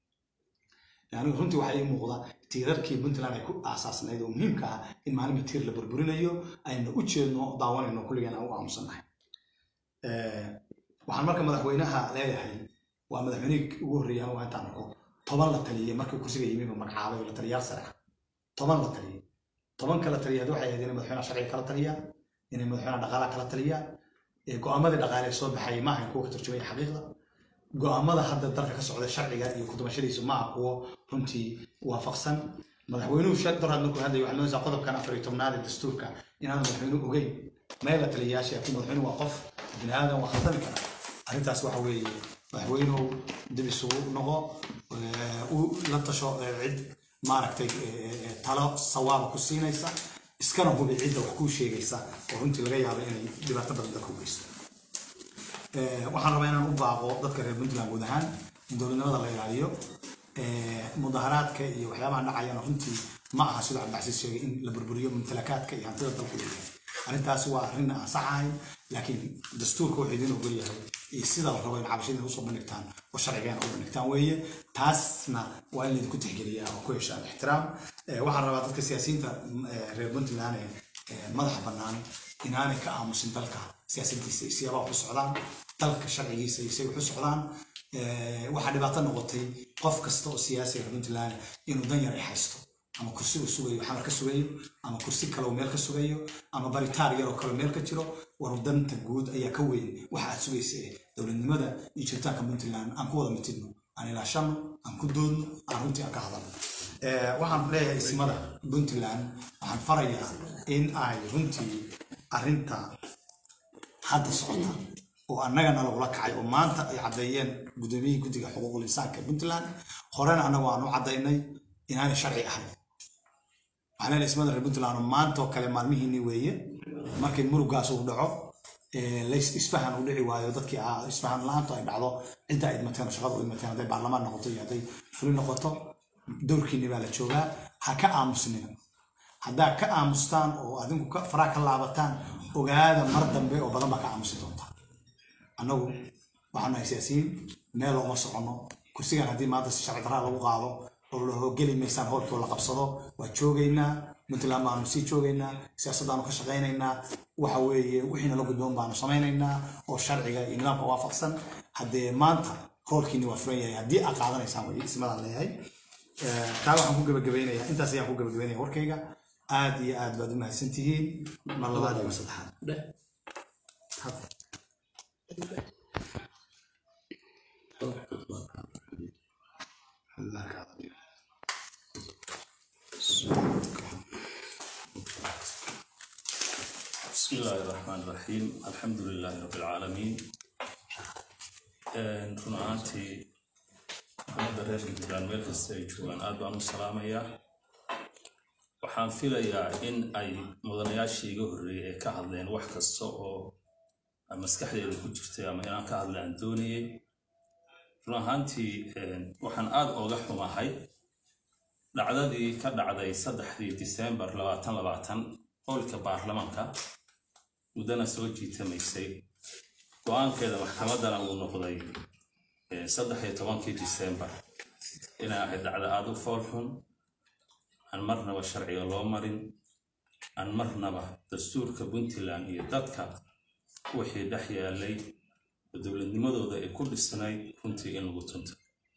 anigu runtii waxaa ii muuqda tiirarkii puntland ay ku aasaasnayd oo muhiimka ah in maalinba tiir la burburinayo ayna u jeedno daawanayno kulligeen aan u aamusannahay Eh, waxaan marka madaxweynaha leeyahay waa madaxweynihii ugu horreeyay anigu intaan arko toban la taliyey markii kursiga yimi buu magacaabay oo la taliyaal sare ah toban la taliyey toban kala taliyaad waxay ahayd inay madaxweynaha sharciga kala taliyaan inay madaxweynaha dhaqaalaha kala taliyaan ee go'aamadii dhaqaale ee soo baxayay ma ahayn kuwa ka turjumaya xaqiiqda go'aamada hadda dalka ka socda sharciga iyo kudumashadiisu ma aha kuwo runtii waafaqsan madaxweynuhu shal daraad markuu hadlay waxaa moodaysaa qodobkan afar iyo tobnaad ee dastuurka inaan madaxweynuhu ogeyn meel la taliyayaasha laakiin madaxweynuhu waa qof bini aadan waa khaldami kara arrintaas waxa weeye madaxweynuhu dib isugu noqo eh, u la tasho eh, cid maaragtay eh, eh, talo sawaaba ku siinaysa iskana hubi cidda wax kuu sheegaysa oo runtii laga yaabo inay dhibaato badan dalka u geysto Eh, waxaan rabaa inaan u baaqo dadka reer puntland guud ahaan in dowladnimada la ilaaliyo Eh, mudaharaadka iyo waxyaabaha dhacayana runtii ma aha sida cabdicasiis sheegay in la burburiyo mumtalakaadka iyo hantida dalku leeyahay arrintaasi waa arrin aan sax ahayn laakiin dastuurka wuxuu idin ogol yahay iyo sida la rabo in cabashada usoo bandhigtaan oo sharcigeena u bandhigtaan weeye taasna waa in laydinku tixgeliyaa oo ku heshaan ixtiraam Eh, waxaan rabaa dadka siyaasiyiinta mm, eh, reer puntland ee eh, madaxa bannaan inaanay ka aamusin dalka siyaasadiisa iyo siyaabaha ku socdaan dalka sharcigiisa iyo say wax u socdaan Eh, waxaa dhibaato noqotay qof kasta oo siyaasi reer puntland inuu dan yar ay haysto ama kursi uu sugayo xamar ka sugayo ama kursi kale uu meel ka sugayo ama baritaar yar oo kale meel ka jiro war danta guud ayaa ka weyn waxa aad sugaysa ee dowladnimada iyo jiritaanka puntland aan ku wada mitidno aan ilaashano aan ku doodno aan runtii aan ka hadalno Eh, waxaan leeyahay ismada puntland waxaan farayaa in ay runtii arrinta hadda socota oo annagana lagula kacay oo maanta ay caddeeyeen gudoomiyihii guddiga xuquuqul insaanka ee puntland horena annagu aan u caddaynay inaanay sharci ahayn waxaan leeyahay ismada reer puntland oo maanta oo kale maalmihiinni weeye markii murugaas uu dhaco ee lays isfahan uu dhici waayo dadkii ah isfahan la-aantu ay dhacdo cidda ay idmateen oo shaqada u idmateen hadday baarlamaan noqoto iyo hadday fuli noqoto dowrkiinni baa la joogaa ha ka aamusnina haddaa ka aamustaan oo adinku ka- faraha ka laabataan ogaada mar dambe oo badan baa ka aamusi doontaa annagu waxaan nahay siyaasiyiin meel looma soconno kursigan haddii maanta si sharci darraa lagu qaado oo la hogeli maysaan howlkii oo la qabsado waa joogaynaa puntland baanu sii joogaynaa siyaasaddaanu ka shaqaynaynaa waxa weeye wixiina la gudboon baanu samaynaynaa oo sharciga iyo nidaamka waafaqsan haddee maanta howlkiini waa furan yahay haddii aad qaadanaysaan way ismadaan leeyahay Eh, taa waxaan ku gabagabeynayaa intaas ayaan ku gabagabeynaya warkayga aad iyo aad baad u mahadsan tihiin mar labaad iyo mar saddexaad بسم الله الرحمن الرحيم الحمد لله رب العالمين Een, run ahaantii ummadda reer puntland meel kasta ay joogaan aad baan u salaamayaa waxaan filayaa in ay mudanayaashii iga horreeyay ay ka hadleen wax kasta oo aan maskaxdeeda ku jirtay ama inaan ka hadla aan doonayay run ahaantii een, waxaan aad ooga xumahay dhacdadii ka dhacday saddexdii disembar labaatan labaatan howlka baarlamaanka muddana soo jiitamaysay go-aankeeda maxkamaddana uu noqday eh, saddex iyo tobankii disembar inay ahayd dhacdo aada u fool xun aan marnaba sharciga loo marin aan marnaba dastuurka puntland iyo dadka wixii dhex yaalay oo dowladnimadooda ay ku dhisnayd runtii in lagu tunto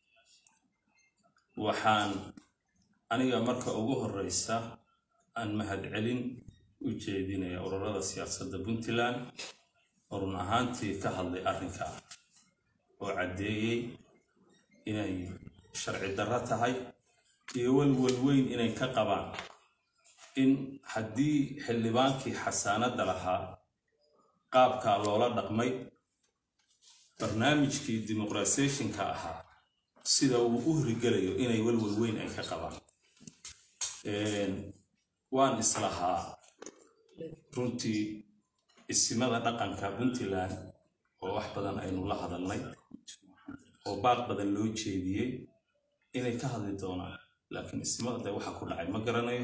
waxaan aniga marka ugu horeysa aan mahadcelin u jeedinaya ururada siyaasadda puntland oo run ahaantii ka hadlay arrinka oo caddeeyey inay sharci darro tahay iyo walwal weyn inay ka qabaan in haddii xildhibaankii xasaanadda lahaa qaabkaa loola dhaqmay barnaamijkii dimuqrasiyeshinka ahaa sida uu u hirgelayo inay walwal weyn ay ka qabaan Een, waan islahaa runtii isimada dhaqanka puntland oo wax badan aynu la hadalnay oo baaq badan loo jeediyey inay ka hadli doonaan laakiin isimada de waxa ku dhacay ma garanayo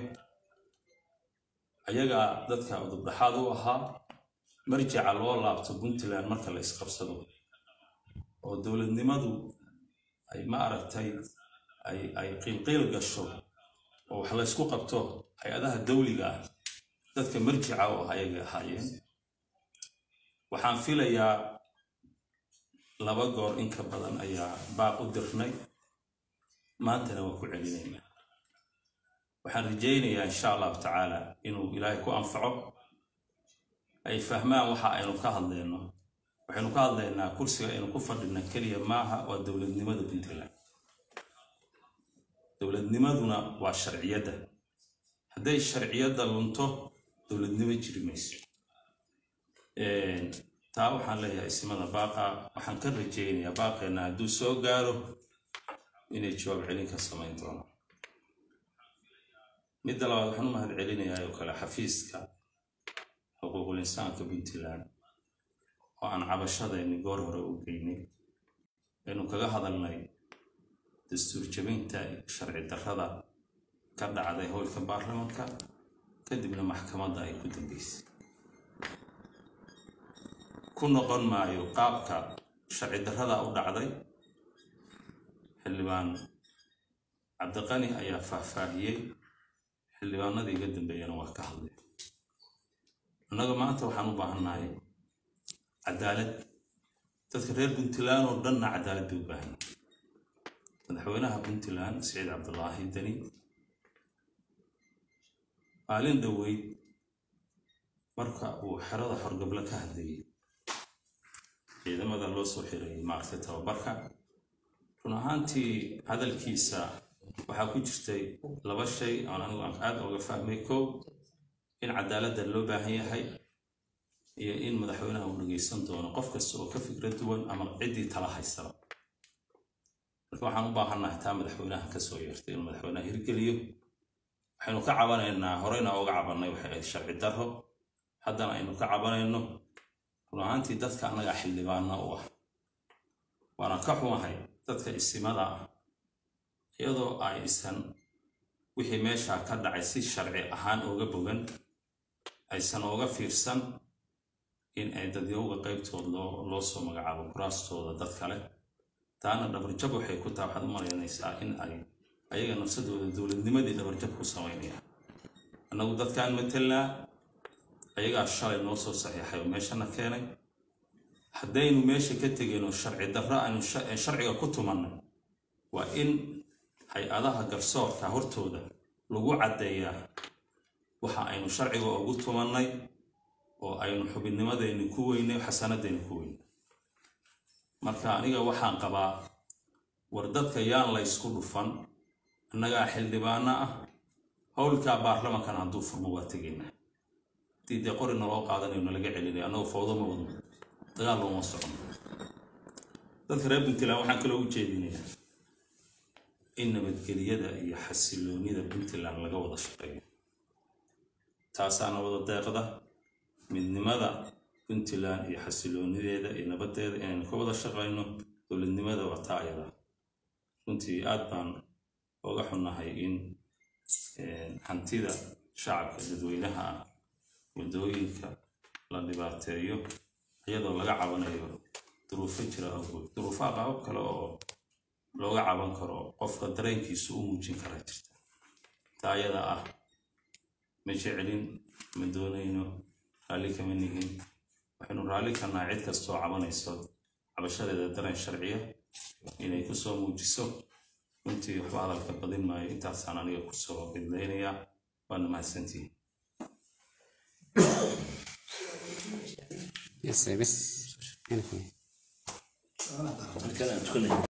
ayagaa dadka udubdhaxaad u ahaa marjaca loo laabto puntland marka la isqabsado oo dowladnimadu ay ma aragtay ay ay qiilqiil gasho oo wax la ysku qabto hay-adaha dawliga ah dadka marjica u ah ayagay ahaayeen waxaan filayaa laba goor in ka badan ayaa baaq u dirnay maantana waan ku celinaynaa waxaan rajaynayaa insha allahu tacaala inuu ilaahay ku anfaco ay fahmaan waxa aynu ka hadlayno waxaynu ka hadlaynaa kursiga aynu ku fadhina keliya maaha waa dowladnimada puntland dowladnimaduna waa sharciyadda hadday sharciyadda lunto dowladnimo jiri mayso Een, taa waxaan leeyahay ismada baaqa waxaan ka rajaynayaa baaqeena hadduu soo gaaro inay jawaab celin ka samayn doonaan midda labaad waxaan u mahad celinayaa oo kale xafiiska xuquuqul insaanka puntland oo aan cabashadayni goor hore u geynay aynu kaga hadalnay dastuur jabinta sharci darrada ka dhacday howlka baarlamaanka kadibna maxkamadda ay ku dambeysay ku noqon maayo qaabka sharci darrada u dhacday xildhibaan cabdiqani ayaa faahfaahiyey xildhibaanadii iga dambeeyana waa ka hadlay annaga maanta waxaan u baahannahay cadaalad dadka reer puntland oo dhanna cadaalad bay u baahan yihiin madaxweynaha puntland siciid cabdulaahi deni maalin dhoweyd marka uu xerada xorgablo ka hadlayay ciidamada loo soo xirayay maaragtay tababarka run ahaantii hadalkiisa waxaa ku jirtay laba shay oon anigu aan aad uga fahmay kow in cadaaladda loo baahan yahay iyo in madaxweynaha uu dhegeysan doono qof kasta oo ka fikra duwan ama ciddii tala haysaba marka waxaan u baahannahay taa madaxweynaha kasoo yeertay inuu madaxweynaha hirgeliyo waxaynu ka cabanaynaa horeyna uga cabannay waxay ahayd sharci darro haddana aynu ka cabanayno run ahaantii dadka annagaa xildhibaana u ah waana ka xumahay dadka isimada ah iyadoo aysan wixii meeshaa ka dhacay si sharci ahaan ooga bogan aysan ooga fiirsan in ay dadyowga qaybtood loo soo magacaabo kuraastooda dad kale taana dhabarjab waxay ku taha waxaad u malaynaysaa in ay ayaga nafsadooda dowladnimadii dhabarjab ku samaynayaan annagu dadkaan matelnaa ayagaa shalay noo soo saxiixay oo meeshana keenay haddaynu meesha ka tegayno sharci darro aynu sharciga ku tumannay waa in hay-adaha garsoorka hortooda lagu caddeeyaa waxa aynu sharciga ugu tumannay oo aynu xubinnimadeenni ku weynay xasanadeenni ku weynay marka aniga waxaan qabaa war dadka yaan la ysku dhufan annagaa xildhibaano ah howlkaa baarlamankan hadduu furmo waa tegaynaa haddii dee qori naloo qaadanayo nalaga celinaya annagoo fawdo ma wadno dagaal looma socono dadka reer puntland waxaan kaloo u jeedinayaa in nabadgelyada iyo xasiloonida puntland laga wada shaqeeyo taasaana wada deeqda midnimada puntland iyo xasiloonideeda iyo nabadeeda inaynu ka wada shaqayno dowladnimada waa taa ayada runtii aad baan oga xunnahay in hantida shacabka dadweynaha ah waddooyinka la dhibaateeyo iyadoo laga cabanayo duruufo jira awgood duruufaha qaabab kale oo looga caban karo qofka dareenkiisu u muujin kara jirta taa ayada ah ma jecelin ma doonayno raalli kama nihin waxaynu raalli karnaa cid kastoo cabanayso cabashadeeda dareen sharciya inay kusoo muujiso runtii waxba hadalka badin maayo intaasaan aniga kusoo bidlaynayaa waana mahadsantihin Yes, bes. Anything. markaan aan tukanay